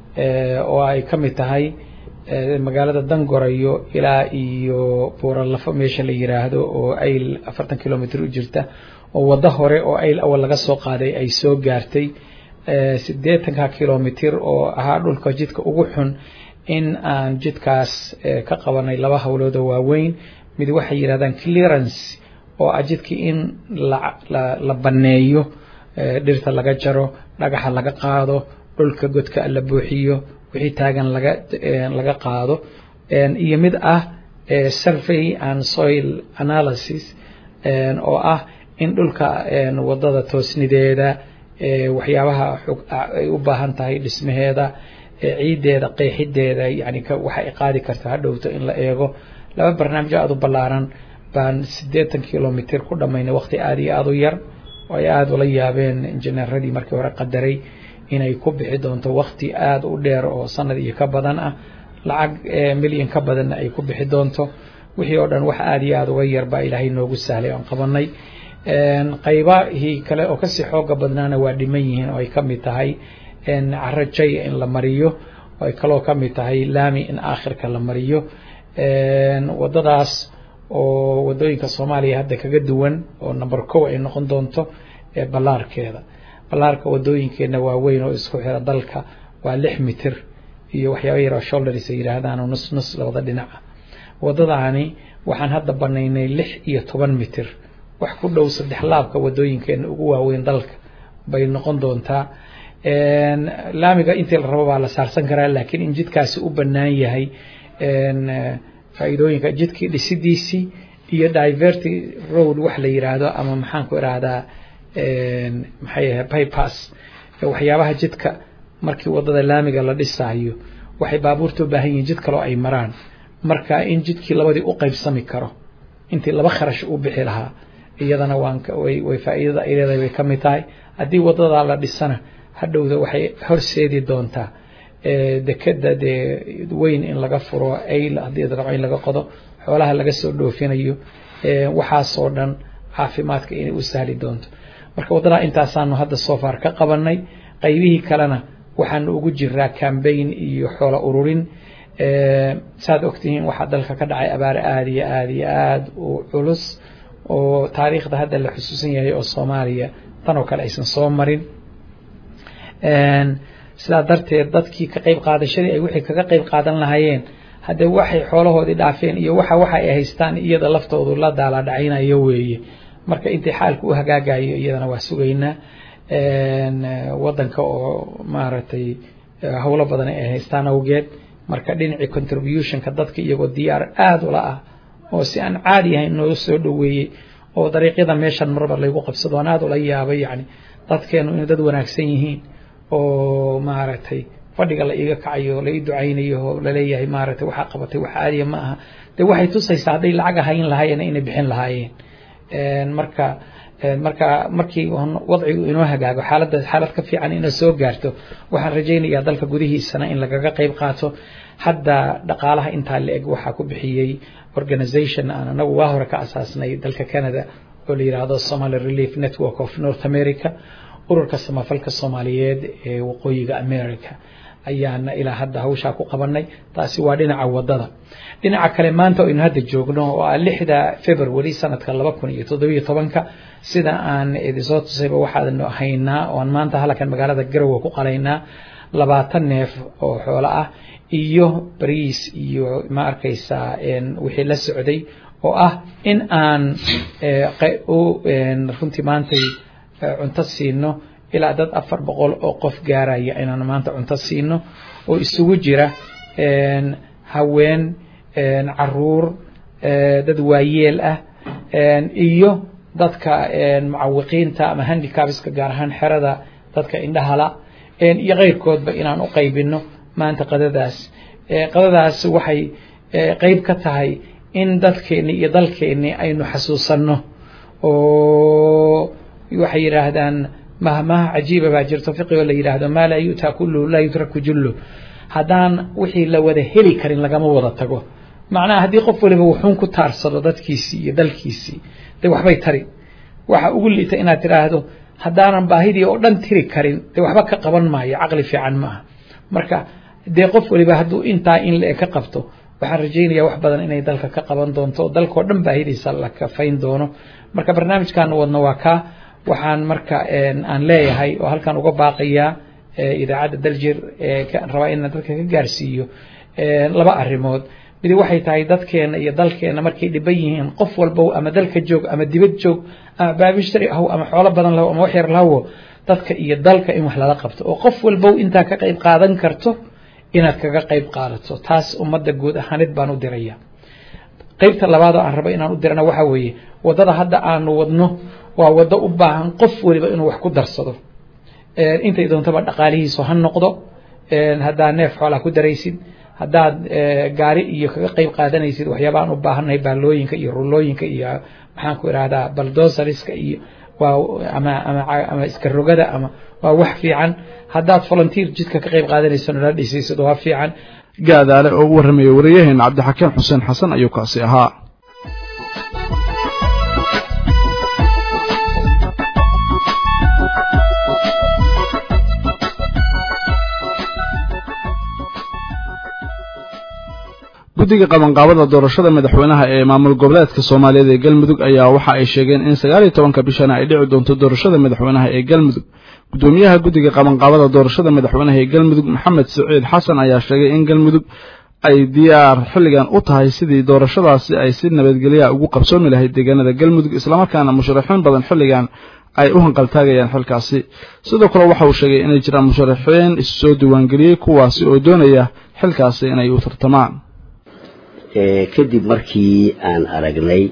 oo ay ka mid tahay magaalada dangorayo ilaa iyo buuralafo meesha la yiraahdo oo ayl afartan kilomitr u jirta oo waddo hore oo ayl awal laga soo qaaday ay soo gaartay siddeetanka kilomitr oo ahaa dhulka jidka ugu xun in aan jidkaas ka qabanay laba howlood oo waaweyn mid waxay yidhahdaan clearance oo ah jidkii in la banneeyo dhirta laga jaro dhagaxa laga qaado dhulka godka la buuxiyo wixii taagan laga laga qaado iyo mid ah survey and soil analysis oo ah in dhulka waddada toosnideeda waxyaabaha ay u baahan tahay dhismaheeda ciiddeeda qeexideeda yani waxa ay qaadi karta hadhowto in la eego laba barnaamij aada u ballaaran baan siddeetan kilomitr ku dhammaynay waqti aada iyo aada u yar oo ay aada ula yaabeen injineeradii markii hore qadaray inay ku bixi doonto waqti aada u dheer oo sanad iyo ka badan ah lacag milyan ka badanna ay ku bixi doonto wixii oo dhan wax aada iyo aada uga yar baa ilaahay noogu sahlay oon qabanay qaybahii kale oo kasii xooga badnaana waa dhiman yihiin oo ay ka mid tahay caro jay in la mariyo oo ay kaloo ka mid tahay laami in aakhirka la mariyo wadadaas oo wadooyinka soomaaliya hadda kaga duwan oo number kow ay noqon doonto ballaarkeeda ballaarka wadooyinkeena waa weyn oo isku xira dalka waa lix mitir iyo waxyaaba yar oo shoulders ay yidhaahdaan oo nus nus labada dhinaca wadadaani waxaan hadda banaynay lix iyo toban mitir wax ku dhow saddex laabka wadooyinkeena ugu waaweyn dalka bay noqon doontaa laamiga intii la rabo baa la saarsan karaa laakiin in jidkaasi u bannaan yahay faa'iidooyinka jidkii dhisidiisii iyo diverty road wax la yiraahdo ama maxaan ku irahdaa maxay ahay bypass waxyaabaha jidka markii wadada laamiga la dhisaayo waxay baabuurta u baahan yihiin jid kaloo ay maraan marka in jidkii labadii u qaybsami karo intii laba kharash u bixi lahaa iyadana waan way way faa'iidada ay leedahay bay ka mid tahay haddii wadada la dhisana hadhowda waxay horseedi doontaa dekeda dee weyn in laga furo ayl haddii rabo in laga qodo xoolaha laga soo dhoofinayo waxaasoo dhan caafimaadka inay u sahli doonto marka waddadaa intaasaanu hadda soo far ka qabanay qaybihii kalena waxaanu ugu jiraa cambaign iyo xoolo ururin saad ogtihiin waxaa dalka ka dhacay abaare aada iyo aada iyo aada u culus oo taariikhda hadda la xusuusan yahay oo soomaaliya tan oo kale aysan soo marin sidaa darteed dadkii ka qayb qaadashadii ay wixii kaga qayb qaadan lahaayeen haddee waxay xoolahoodii dhaafeen iyo waxa waxa ay haystaan iyada laftoodu la daala dhacaynayo weeye marka intii xaalku u hagaagayo iyadana waa sugaynaa wadanka oo maaragtay howlo badan ay haystaan awgeed marka dhinacii contributionka dadka iyagoo diyaar aada ula ah oo si aan caadi ahayn noo soo dhoweeyey oo dariiqyada meeshan marba laygu qabsado aan aada ula yaabay yani dadkeenu inay dad wanaagsan yihiin oo maaragtay fadhiga la iiga kacayo la ii ducaynayo oo laleeyahay maaragtay waxaa qabatay wax caadiya ma aha dee waxay tusaysaa hadday lacag ahayn lahaayeen inay bixin lahaayeen marka marka markii wadcigu inoo hagaago xaaladda xaalad ka fiican inay soo gaarto waxaan rajaynayaa dalka gudihiisana in lagaga qayb qaato hadda dhaqaalaha intaa la eg waxaa ku bixiyey organization aan anagu waa hore ka asaasnay dalka canada oo la yidhaahdo somaly relief network of north america ururka samafalka soomaaliyeed ee waqooyiga america ayaana ilaa hadda hawshaa ku qabanay taasi waa dhinaca wadada dhinaca kale maanta aynu hadda joogno oo ah lixda february sanadka laba kun iyo toddobiyo tobanka sida aan idinsoo tusayba waxaanu haynaa oon maanta halkan magaalada garowe ku qalaynaa labaatan neef oo xoolo ah iyo bariis iyo ma arkaysaa wixii la socday oo ah in aan runtii maantay cunto siino ilaa dad afar boqol oo qof gaaraya inaan maanta cunto siino oo isugu jira haween caruur dad waayeel ah iyo dadka mucawiqiinta ama handicapska gaar ahaan xerada dadka indhahala iyo keyrkoodba inaan u qaybino maanta qadadaas qadadaas waxay qeyb ka tahay in dadkeeni iyo dalkeeni aynu xasuusanno oo waxay yidhaahdaan mahmaha cajiiba baa jirto fiqigoo la yidhaahdo maa laa yu'taa kulluhu laa yutraku jullu haddaan wixii la wada heli karin lagama wada tago macnaha haddii qof waliba wuxuun ku taarsado dadkiisii iyo dalkiisii dee waxbay tari waxa ugu liita inaad tidhaahdo haddaanan baahidii oo dhan tiri karin dee waxba ka qaban maayo caqli fiican ma aha marka dee qof waliba hadduu intaa in la-e ka qabto waxaan rajaynayaa wax badan inay dalka ka qaban doonto dalkao dhan baahidiisa la kafayn doono marka barnaamijkaanu wadno waa kaa waxaan marka aan leeyahay oo halkan uga baaqayaa idaacadda daljir rabaa inaan dadka ka gaarsiiyo laba arrimood midi waxay tahay dadkeena iyo dalkeena markay dhiban yihiin qof walbow ama dalka joog ama dibad joog ama baabishtari ahow ama xoolo badan lahow ama wax yar lahowo dadka iyo dalka in wax lala qabto oo qof walbow intaa ka qayb qaadan karto inaad kaga qayb qaadato taas ummadda guud ahaanid baan u diraya qaybta labaad oo aan rabo inaan u dirana waxa weeye waddada hadda aanu wadno waa waddo u baahan qof waliba inuu wax ku darsado intay doontaba dhaqaalihiisu ha noqdo haddaad neef xoolaa ku daraysid haddaad gaari iyo kaga qayb qaadanaysid waxyaabaan u baahannahay baalooyinka iyo rulooyinka iyo maxaan ku ihahdaa baldosariska iyo waa ama ama ama iska rogada ama waa wax fiican haddaad volunteer jidka ka qayb qaadanayso nala dhisaysid waa fiican gaadaale oo u warramaya wariyaheena cabdixakiin xuseen xasan ayuu kaasi ahaa guddiga qabanqaabada doorashada madaxweynaha ee maamul goboleedka soomaaliyeed ee galmudug ayaa waxa ay sheegeen in sagaal iyo tobanka bishana ay dhici doonto doorashada madaxweynaha ee galmudug guddoomiyaha guddiga qabanqaabada doorashada madaxweynaha ee galmudug maxamed siciid xasan ayaa sheegay in galmudug ay diyaar xilligan u tahay sidii doorashadaasi ay si nabadgelya ugu qabsoomi lahayd deegaanada galmudug islamarkaana musharaxiin badan xilligan ay u hanqaltaagayaan xilkaasi sidoo kale waxa uu sheegay inay jiraan musharaxiin issoo diiwaangeliyey kuwaasi oo doonaya xilkaasi inay u tartamaan kadib markii aan aragnay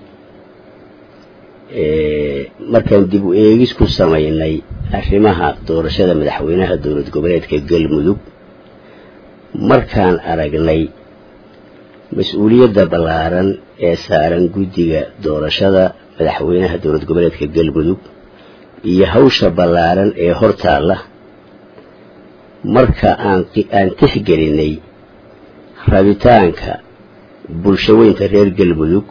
markaan dib u eegis ku samaynay arrimaha doorashada madaxweynaha dowlad goboleedka galmudug markaan aragnay mas-uuliyadda ballaaran ee saaran guddiga doorashada madaxweynaha dowlad goboleedka galmudug iyo hawsha ballaaran ee hortaalla marka aan aan tixgelinay rabitaanka bulshaweynta reer galmudug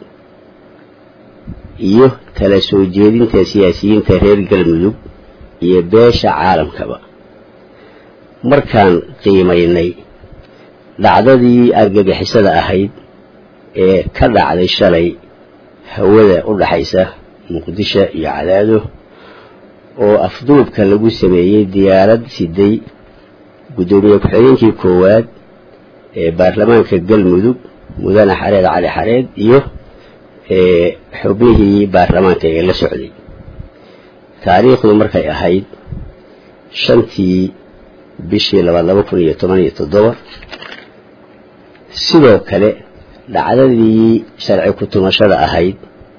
iyo kala soo jeedinta siyaasiyiinta reer galmudug iyo beesha caalamkaba markaan qiimaynay dhacdadii argagixisada ahayd ee ka dhacday shalay hawada u dhaxaysa muqdisho iyo cadaado oo afduubka lagu sameeyey diyaarad siday guddoomiye ku-xigeenkii koowaad ee baarlamaanka galmudug mudane xareed cali xareed iyo xubnihii baarlamaanka ee la socday taariikhdu markay ahayd shantii bishii labaad laba kun iyo toban iyo toddoba sidoo kale dhacdadii sharci ku-tumashada ahayd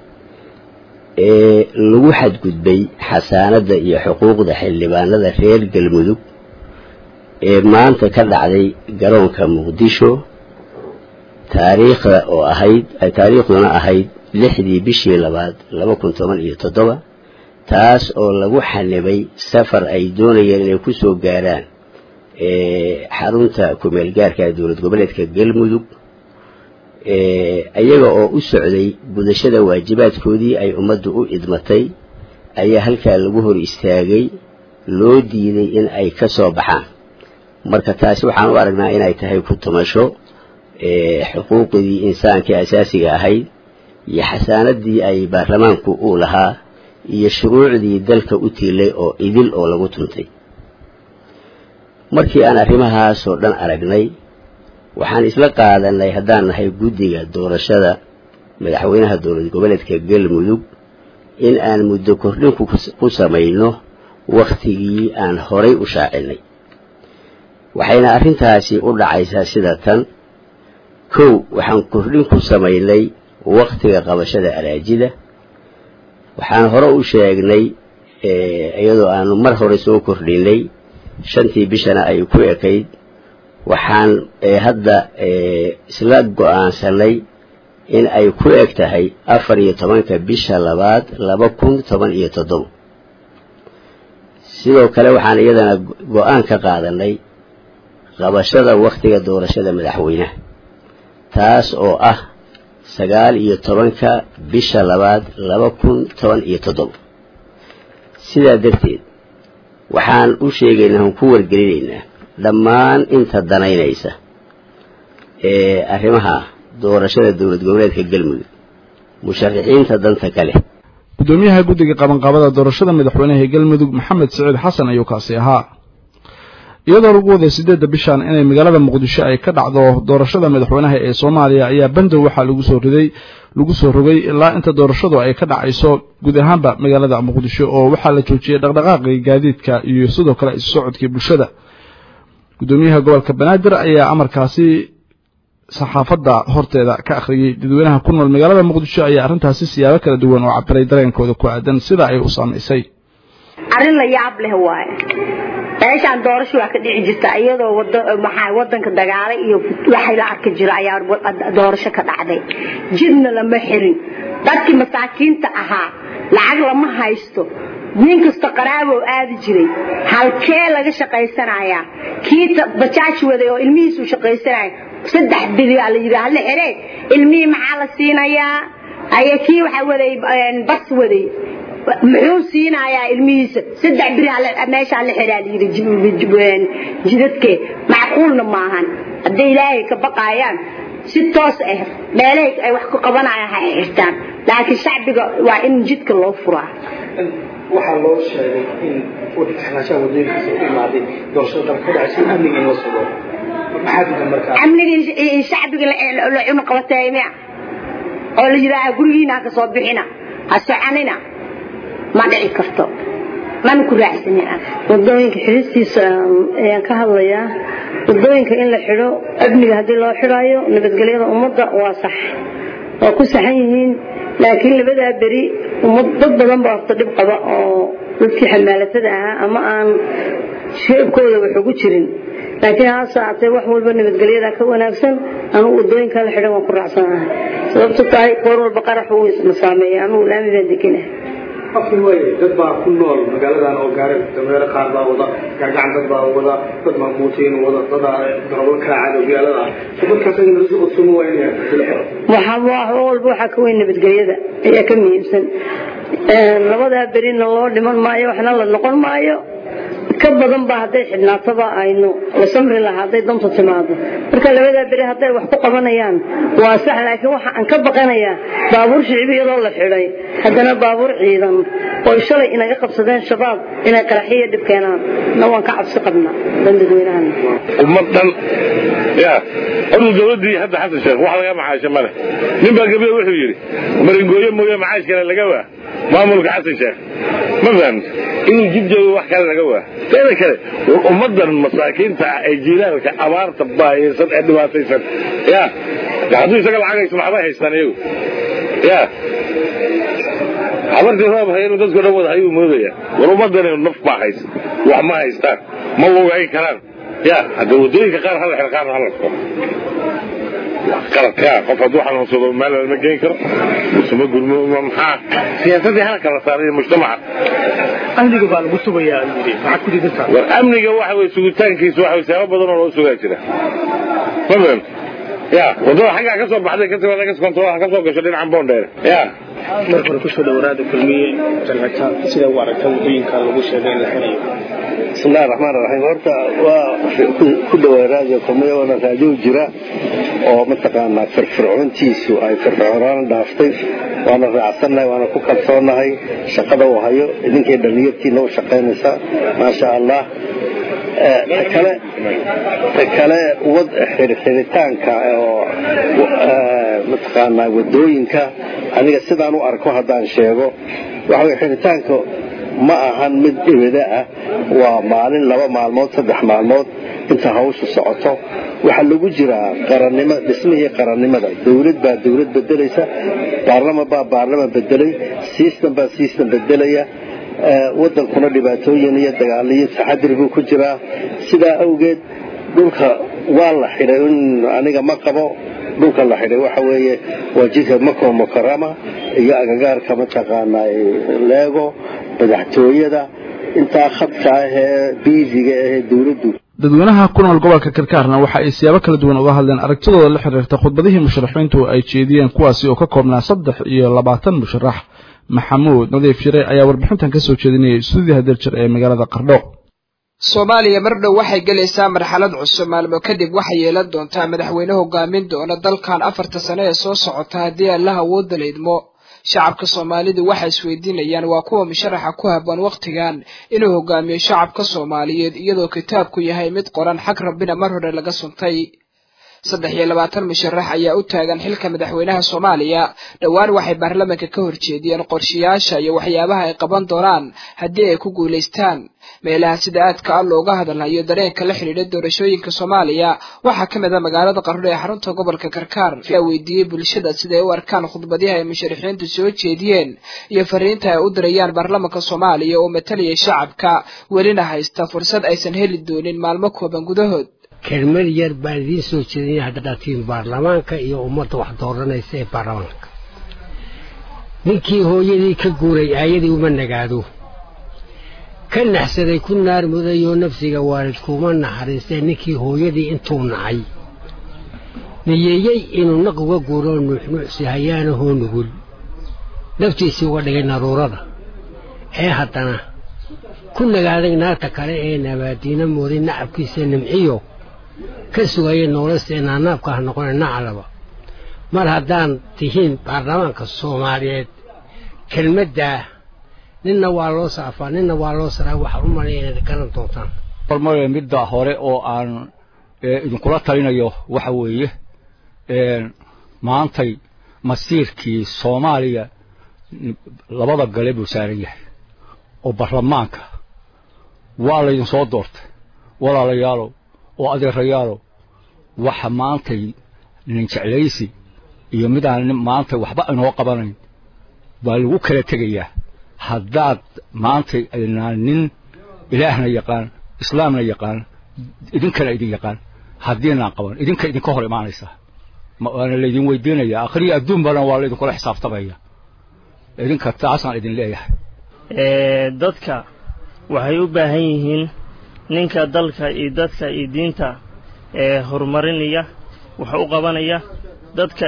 ee lagu xadgudbay xasaanadda iyo xuquuqda xildhibaanada reer galmudug ee maanta ka dhacday garoonka muqdisho taariikhda oo ahayd taariikhduna ahayd lixdii bishii labaad laba kun toban iyo toddoba taas oo lagu xanibay safar ay doonayeen inay ku soo gaaraan xarunta kumeel gaarka dowlad goboleedka galmudug iyaga oo u socday gudashada waajibaadkoodii ay ummaddu u idmatay ayaa halkaa lagu hor istaagay loo diiday in ay ka soo baxaan marka taasi waxaan u aragnaa inay tahay ku tumasho xuquuqdii insaankii asaasiga ahayd iyo xasaanadii ay baarlamaanku uu lahaa iyo shuruucdii dalka u tiilay oo idil oo lagu tuntay markii aan arrimahaasoo dhan aragnay waxaan isla qaadanay haddaan nahay guddiga doorashada madaxweynaha dowlad goboleedka galmudug in aan muddo kordhin ku samayno wakhtigii aan horay u shaacinay waxayna arrintaasi u dhacaysaa sida tan kow waxaan kordhin ku samaynay wakhtiga qabashada araajida waxaan hore u sheegnay iyadoo aanu mar hore soo kordhinay shantii bishana ay ku ekayd waxaan hadda isla go-aansanay in ay ku eg tahay afar iyo tobanka bisha labaad laba kun toban iyo toddoba sidoo kale waxaan iyadana go-aan ka qaadanay qabashada wakhtiga doorashada madaxweynaha taas oo ah sagaal iyo tobanka bisha labaad laba kun toban iyo toddoba sidaa darteed waxaan u sheegaynaa aan ku wargelinaynaa dhammaan inta danaynaysa ee arrimaha doorashada dowlad goboleedka galmudug musharaxiinta danta kale guddoomiyaha guddiga qabanqaabada doorashada madaxweynaha ee galmudug maxamed siciid xasan ayuu kaasi ahaa iyadoo lagu waday siddeedda bishan inay magaalada muqdisho ay ka dhacdo doorashada madaxweynaha ee soomaaliya ayaa bandow waxaa lagu soo riday lagu soo rogay ilaa inta doorashadu ay ka dhacayso guud ahaanba magaalada muqdisho oo waxaa la joojiyey dhaqdhaqaaqii gaadiidka iyo sidoo kale isu socodkii bulshada guddoomiyaha gobolka banaadir ayaa amarkaasi saxaafadda horteeda ka akhriyey dadweynaha ku nool magaalada muqdisho ayaa arrintaasi siyaabo kala duwan oo cabiray dareenkooda ku aadan sida ay u saamaysay arrin la yaab leh waaye meeshaan doorasho waa ka dhici jirta iyadoo wada maxaa wadanka dagaala iyo waxay la arki jira ayaa doorasho ka dhacday jidna lama xirin dadkii masaakiinta ahaa lacag lama haysto nin kasta qaraabo aadi jiray halkee laga shaqaysanayaa kii bajaaj waday oo ilmihiisu shaqaysanaya saddex bilyaa la yidhi hala xiree ilmihii maxaa la siinayaa aye kii waxaa waday bas waday muxuu siinayaa ilmihiisa saddex biri meeshaa la xiraa layidhi jidadkee macquulna maahan hadday ilaahay ka baqaayaan si toos ah meelahay ay wax ku qabanayaan ha xirtaan laakiin shacbiga waa in jidka loo furaa waxaa loo sheegay in xirnaanshaha wadooyinkaas u imaaday doorashada dalka ka dhacaysa amniga in la sugo maxaa diidan markaa amnigii shacbiga la cuna qabatay miya oo la yidhaaha gurigiina ha ka soo bixina ha soconina ma dhici karto mana ku raacsanin wadooyinka xiristiisa ayaan ka hadlayaa wadooyinka in la xidho amniga haddii loo xidhaayo nabadgelyada ummadda waa sax waa ku saxan yihiin laakiin labadaa beri ummad dad badan baa horta dhib qaba oo dadkii xamaalatada ahaa ama aan sheebkooda wax ugu jirin laakiin haase haatee wax walba nabadgelyada ka wanaagsan anugu wadooyinkaa la xidhan waan ku raacsanahay sababto tahay qoor walba qarax uu isma saameeya anugu laami baan deganah qofkii waaye dad baa ku nool magaaladan oo gaari dameero qaar baa wada gaagacan dad baa wada dad maamuutiin wada dada darabo kaacad oo magaalada ah dadkaas ayna si usumo waa inay waxa wax walba waxaa ka weyn nabadgelyada ayaa ka muhiimsan labadaa berina loo dhiman maayo waxna la noqon maayo ka badan baa hadday xidhnaataba aynu la samri lahaa hadday danta timaado marka labadaa beri hadday wax ku qabanayaan waa sax laakiin waxa aan ka baqanayaa baabuur shicbi iyadoo la xidhay haddana baabuur ciidan oo shalay inaga qabsadeen shabaab inay qaraxiyo dhib keenaan na waan ka cabsi qabnaa dan dadweynahan ummad dhan ya horta dowladdii hadda xasan sheekh wax laga macaasho male nin baa gabriel wuxuu yidhi maringooyo mooye macaash kale laga waa maamulka xasan sheekh ma fahamta inuu jid joogo wax kale laga waa teeda kale ummaddan masaakiinta ah ee jiilaalka abaarta baayeysan ee dhibaataysan ya hadduu isaga lacag haysto maxbay haystaan iyagu ya habartii roob haya inuu dadko dhan wada hayuu moodaya war ummaddan naf baa haysta wax ma haystaan ma lugayn karaan ya hadda waddooyinka qaar hala xir qaarna hala furo qaladka qof hadduu xanuunsado meel lama geyn karo isuma gurmo maxaa siyaasadii hala kala saaray mujtamaca amniga baa lagu sugayaa yidhi maxaad ku diidantaa war amniga waxa weye sugitaankiisa waxa siyaabo badan oo loo sugaa jira ma fahamta ya waddada xaggaa ka soo baxday kadib laga kontarool ka soo gasho dhinacan boondheer ya marka hore kusoo dhawaraada kulmiye jalcita sida u aragta waddooyinka lagu sheegay in la xirayo بسم الله الرحمن الرحيم horta waa ku dhawaa raadiyo kulmiye waana raadiyo jira oo mataqaanaa firfircoontiisu ay firfircoonaan dhaaftay waana raacsannahay waana ku kalsoonahay shaqada uu hayo idinkay dhallinyartiina u shaqaynaysa maasha allah kale ta kale wad xiritaanka oo mataqaanaa wadooyinka aniga sidaan u arko haddaan sheego waxa way xiritaanka ma ahan mid ebeda ah waa maalin laba maalmood saddex maalmood inta hawshu socoto waxaa lagu jiraa qarannimo dhismihii qarannimada dawlad baa dawlad bedelaysa baarlaman baa baarlaman bedelay sistem baa sistem bedelaya wadankuna dhibaatooyin iyo dagaaliyo taxadir buu ku jiraa sidaa awgeed dhulka waa la xidhay aniga ma qabo dhulka la xidhay waxa weeye waa jidka mako mukarama iyo agagaarka mataqaanaa leego madaxtooyada intaa khadka ah ee biisiga ahee dawladdu dadweynaha ku nool gobolka karkaarna waxa ay siyaabo kala duwan uga hadleen aragtidooda la xiriirta khudbadihii musharaxiintu ay jeediyeen kuwaasi oo ka koobnaa saddex iyo labaatan musharax maxamuud nadiif shire ayaa warbixintan ka soo jeedinayay stuudiya hadeerjir ee magaalada qardho soomaaliya mar dhow waxay gelaysaa marxalad cusub maalmo kadib waxay yeelan doontaa madaxweyne hogaamin doona dalkan afarta sano ee soo socota haddii allaha awoodda la idmo shacabka soomaalidu waxay isweydiinayaan waa kuwa musharaxa ku habboon wakhtigan inuu hogaamiyo shacabka soomaaliyeed iyadoo kitaabku yahay mid qoran xag rabbina mar hore laga suntay saddex iyo labaatan musharax ayaa u taagan xilka madaxweynaha soomaaliya dhowaan waxay baarlamaanka ka horjeediyeen qorshayaasha iyo waxyaabaha ay qaban doonaan haddii ay ku guulaystaan meelaha sida aadka ah looga hadalhayo dareenka la xidhiidha doorashooyinka soomaaliya waxaa ka mid a magaalada qarno ee xarunta gobolka karkaar ayaa weydiiyey bulshada siday u arkaan khudbadihi ay musharaxiintu soo jeediyeen iyo fariinta ay u dirayaan baarlamaanka soomaaliya oo matalaya shacabka welina haysta fursad aysan heli doonin maalmo kooban gudahood kelmad yar baan idiin soo jeedinaya haddaad tihiin baarlamaanka iyo ummadda wax dooranaysa ee baarlamaanka ninkii hooyadii ka guuray aayadii uma nagaado ka naxsaday ku naar mudayoo nafsiga waalidkuuma naxariistee ninkii hooyadii intuu nacay niyeeyey inuu naq uga guuroo nuuxnuucsi hayaanahoo nugul naftiisii uga dhigay naruurada ee haddana ku nagaaday naarta kale ee nabaadiina mooday nacabkiisa nimciyo ka sugaya noolasta inaanaabka ha noqone nacalaba mar haddaan tihiin baarlamaanka soomaaliyeed kelmaddaa ninna waa loo saafaa ninna waa loo saraa waxaan u malaya inaad garan doontaan hormare midda hore oo aan idinkula talinayo waxa weeye maantay masiirkii soomaaliya labada gale buu saaran yahay oo baarlamaanka waa laydin soo doortay walaalayaalow oo adeerayaalow waxa maantay nin jeclaysi iyo midaan maanta waxba inoo qabanayn baa lagu kala tegayaa haddaad maantay aynaan nin ilaahna yaqaan islaamna yaqaan idinkana idin yaqaan haddiinaan qaban idinka idinka hor imaanaysaa waana laydin weydiinaya akhriya adduun badan waa laydinkula xisaabtamaya idinka taasaan idin leeyahay dadka waxay u baahan yihiin ninka dalka iyo dadka iyo diinta ee horumarinaya wax u qabanaya dadka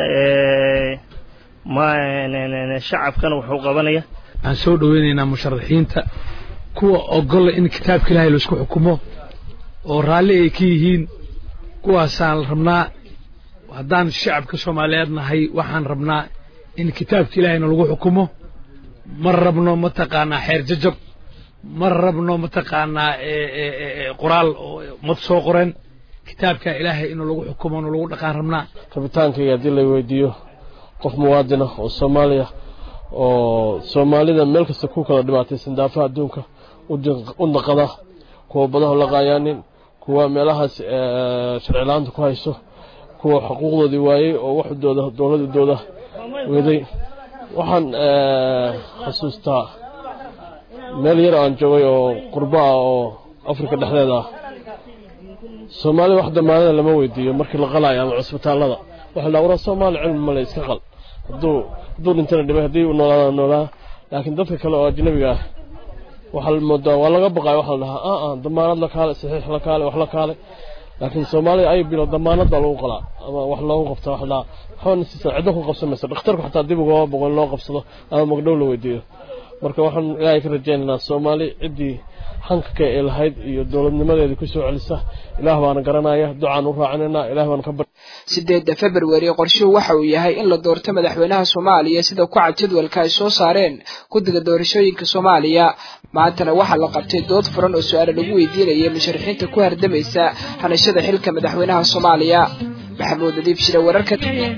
shacabkana wax u qabanaya waxaan soo dhoweynaynaa musharaxiinta kuwa ogolla in kitaabka ilaahay laisku xukumo oo raalli ay ka yihiin kuwaasaan rabnaa haddaan shacabka soomaaliyeed nahay waxaan rabnaa in kitaabka ilaahayna lagu xukumo ma rabno mataqaanaa xeer jajab ma rabno mataqaanaa qoraal mad soo qoren kitaabka ilaahay inuu lagu xukumo inuu lagu dhaqaan rabnaa rabitaankayga haddii la weydiiyo qof muwaadin ah oo soomaaliya oo soomaalida meel kasta ku kala dhibaataysan daafaha adduunka u naqada kuwa badaha laqaayaanin kuwa meelahaas sharci la-aanta ku hayso kuwa xuquuqdoodii waayey oo waxdooda dowladooda weeday waxaan xasuustaa meel yar aan joogay oo qurbo ah oo afrika dhexdeeda ah soomaalida wax damaanada lama weydiiyo markii la qalaayo ama cusbitaallada waxa la waraa soomaali cilmi male iska qal hadduu hadduu dhintana dhimay haddii uu noolaada noolaa laakiin dadka kale oo ajnabiga ah waxaa moodaa waa laga baqayo waxaa la dhahaa a a damaanad la kaale saxiix la kaale wax la kaale laakiin soomaalida ay bilo damaanad baa lagu qalaa ama wax loogu qabta wax la waxaana siisa ciddo ku qabsamaysa dhakhtarku xataa dib ugama boqon loo qabsado ama magdhow la weydiiyo marka waxaan ilaahay ka rajaynaynaa soomaali ciddii xankaka ee lahayd iyo dowladnimadeedii ku soo celisa ilaah baana garanaya ducaan u raacinaynaa ilaah baana ka bar sideedda februari qorshuhu waxa uu yahay in la doorto madaxweynaha soomaaliya sida ku cad jadwalka ay soo saareen guddiga doorashooyinka soomaaliya maantana waxaa la qabtay dood furan oo su-aale lagu weydiinayay musharaxiinta ku hardamaysa hanashada xilka madaxweynaha soomaaliya maxamuud nadiif shire wararka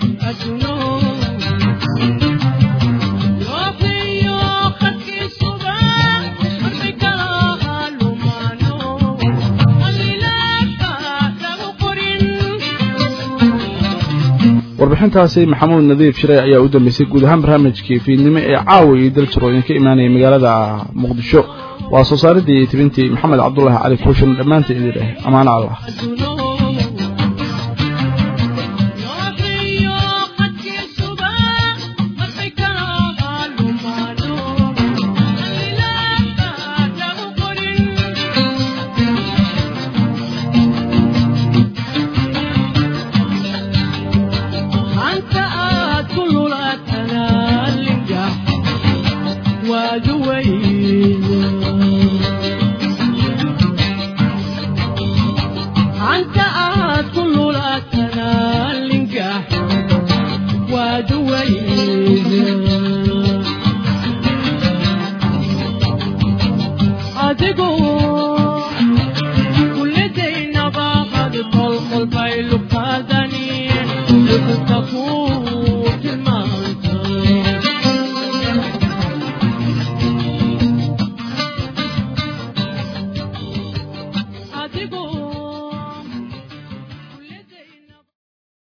warbixintaasi maxamuud nadiif shire ayaa u dambeysay guud ahaan barnaamijkii fiidnimo ee caawa iyo daljiro idinka imaanaya magaalada muqdisho waa soo saaridii iyo tibintii maxamed cabdulaahi cali kuushan dhammaanteed idin dheh ammaano allah Anta ku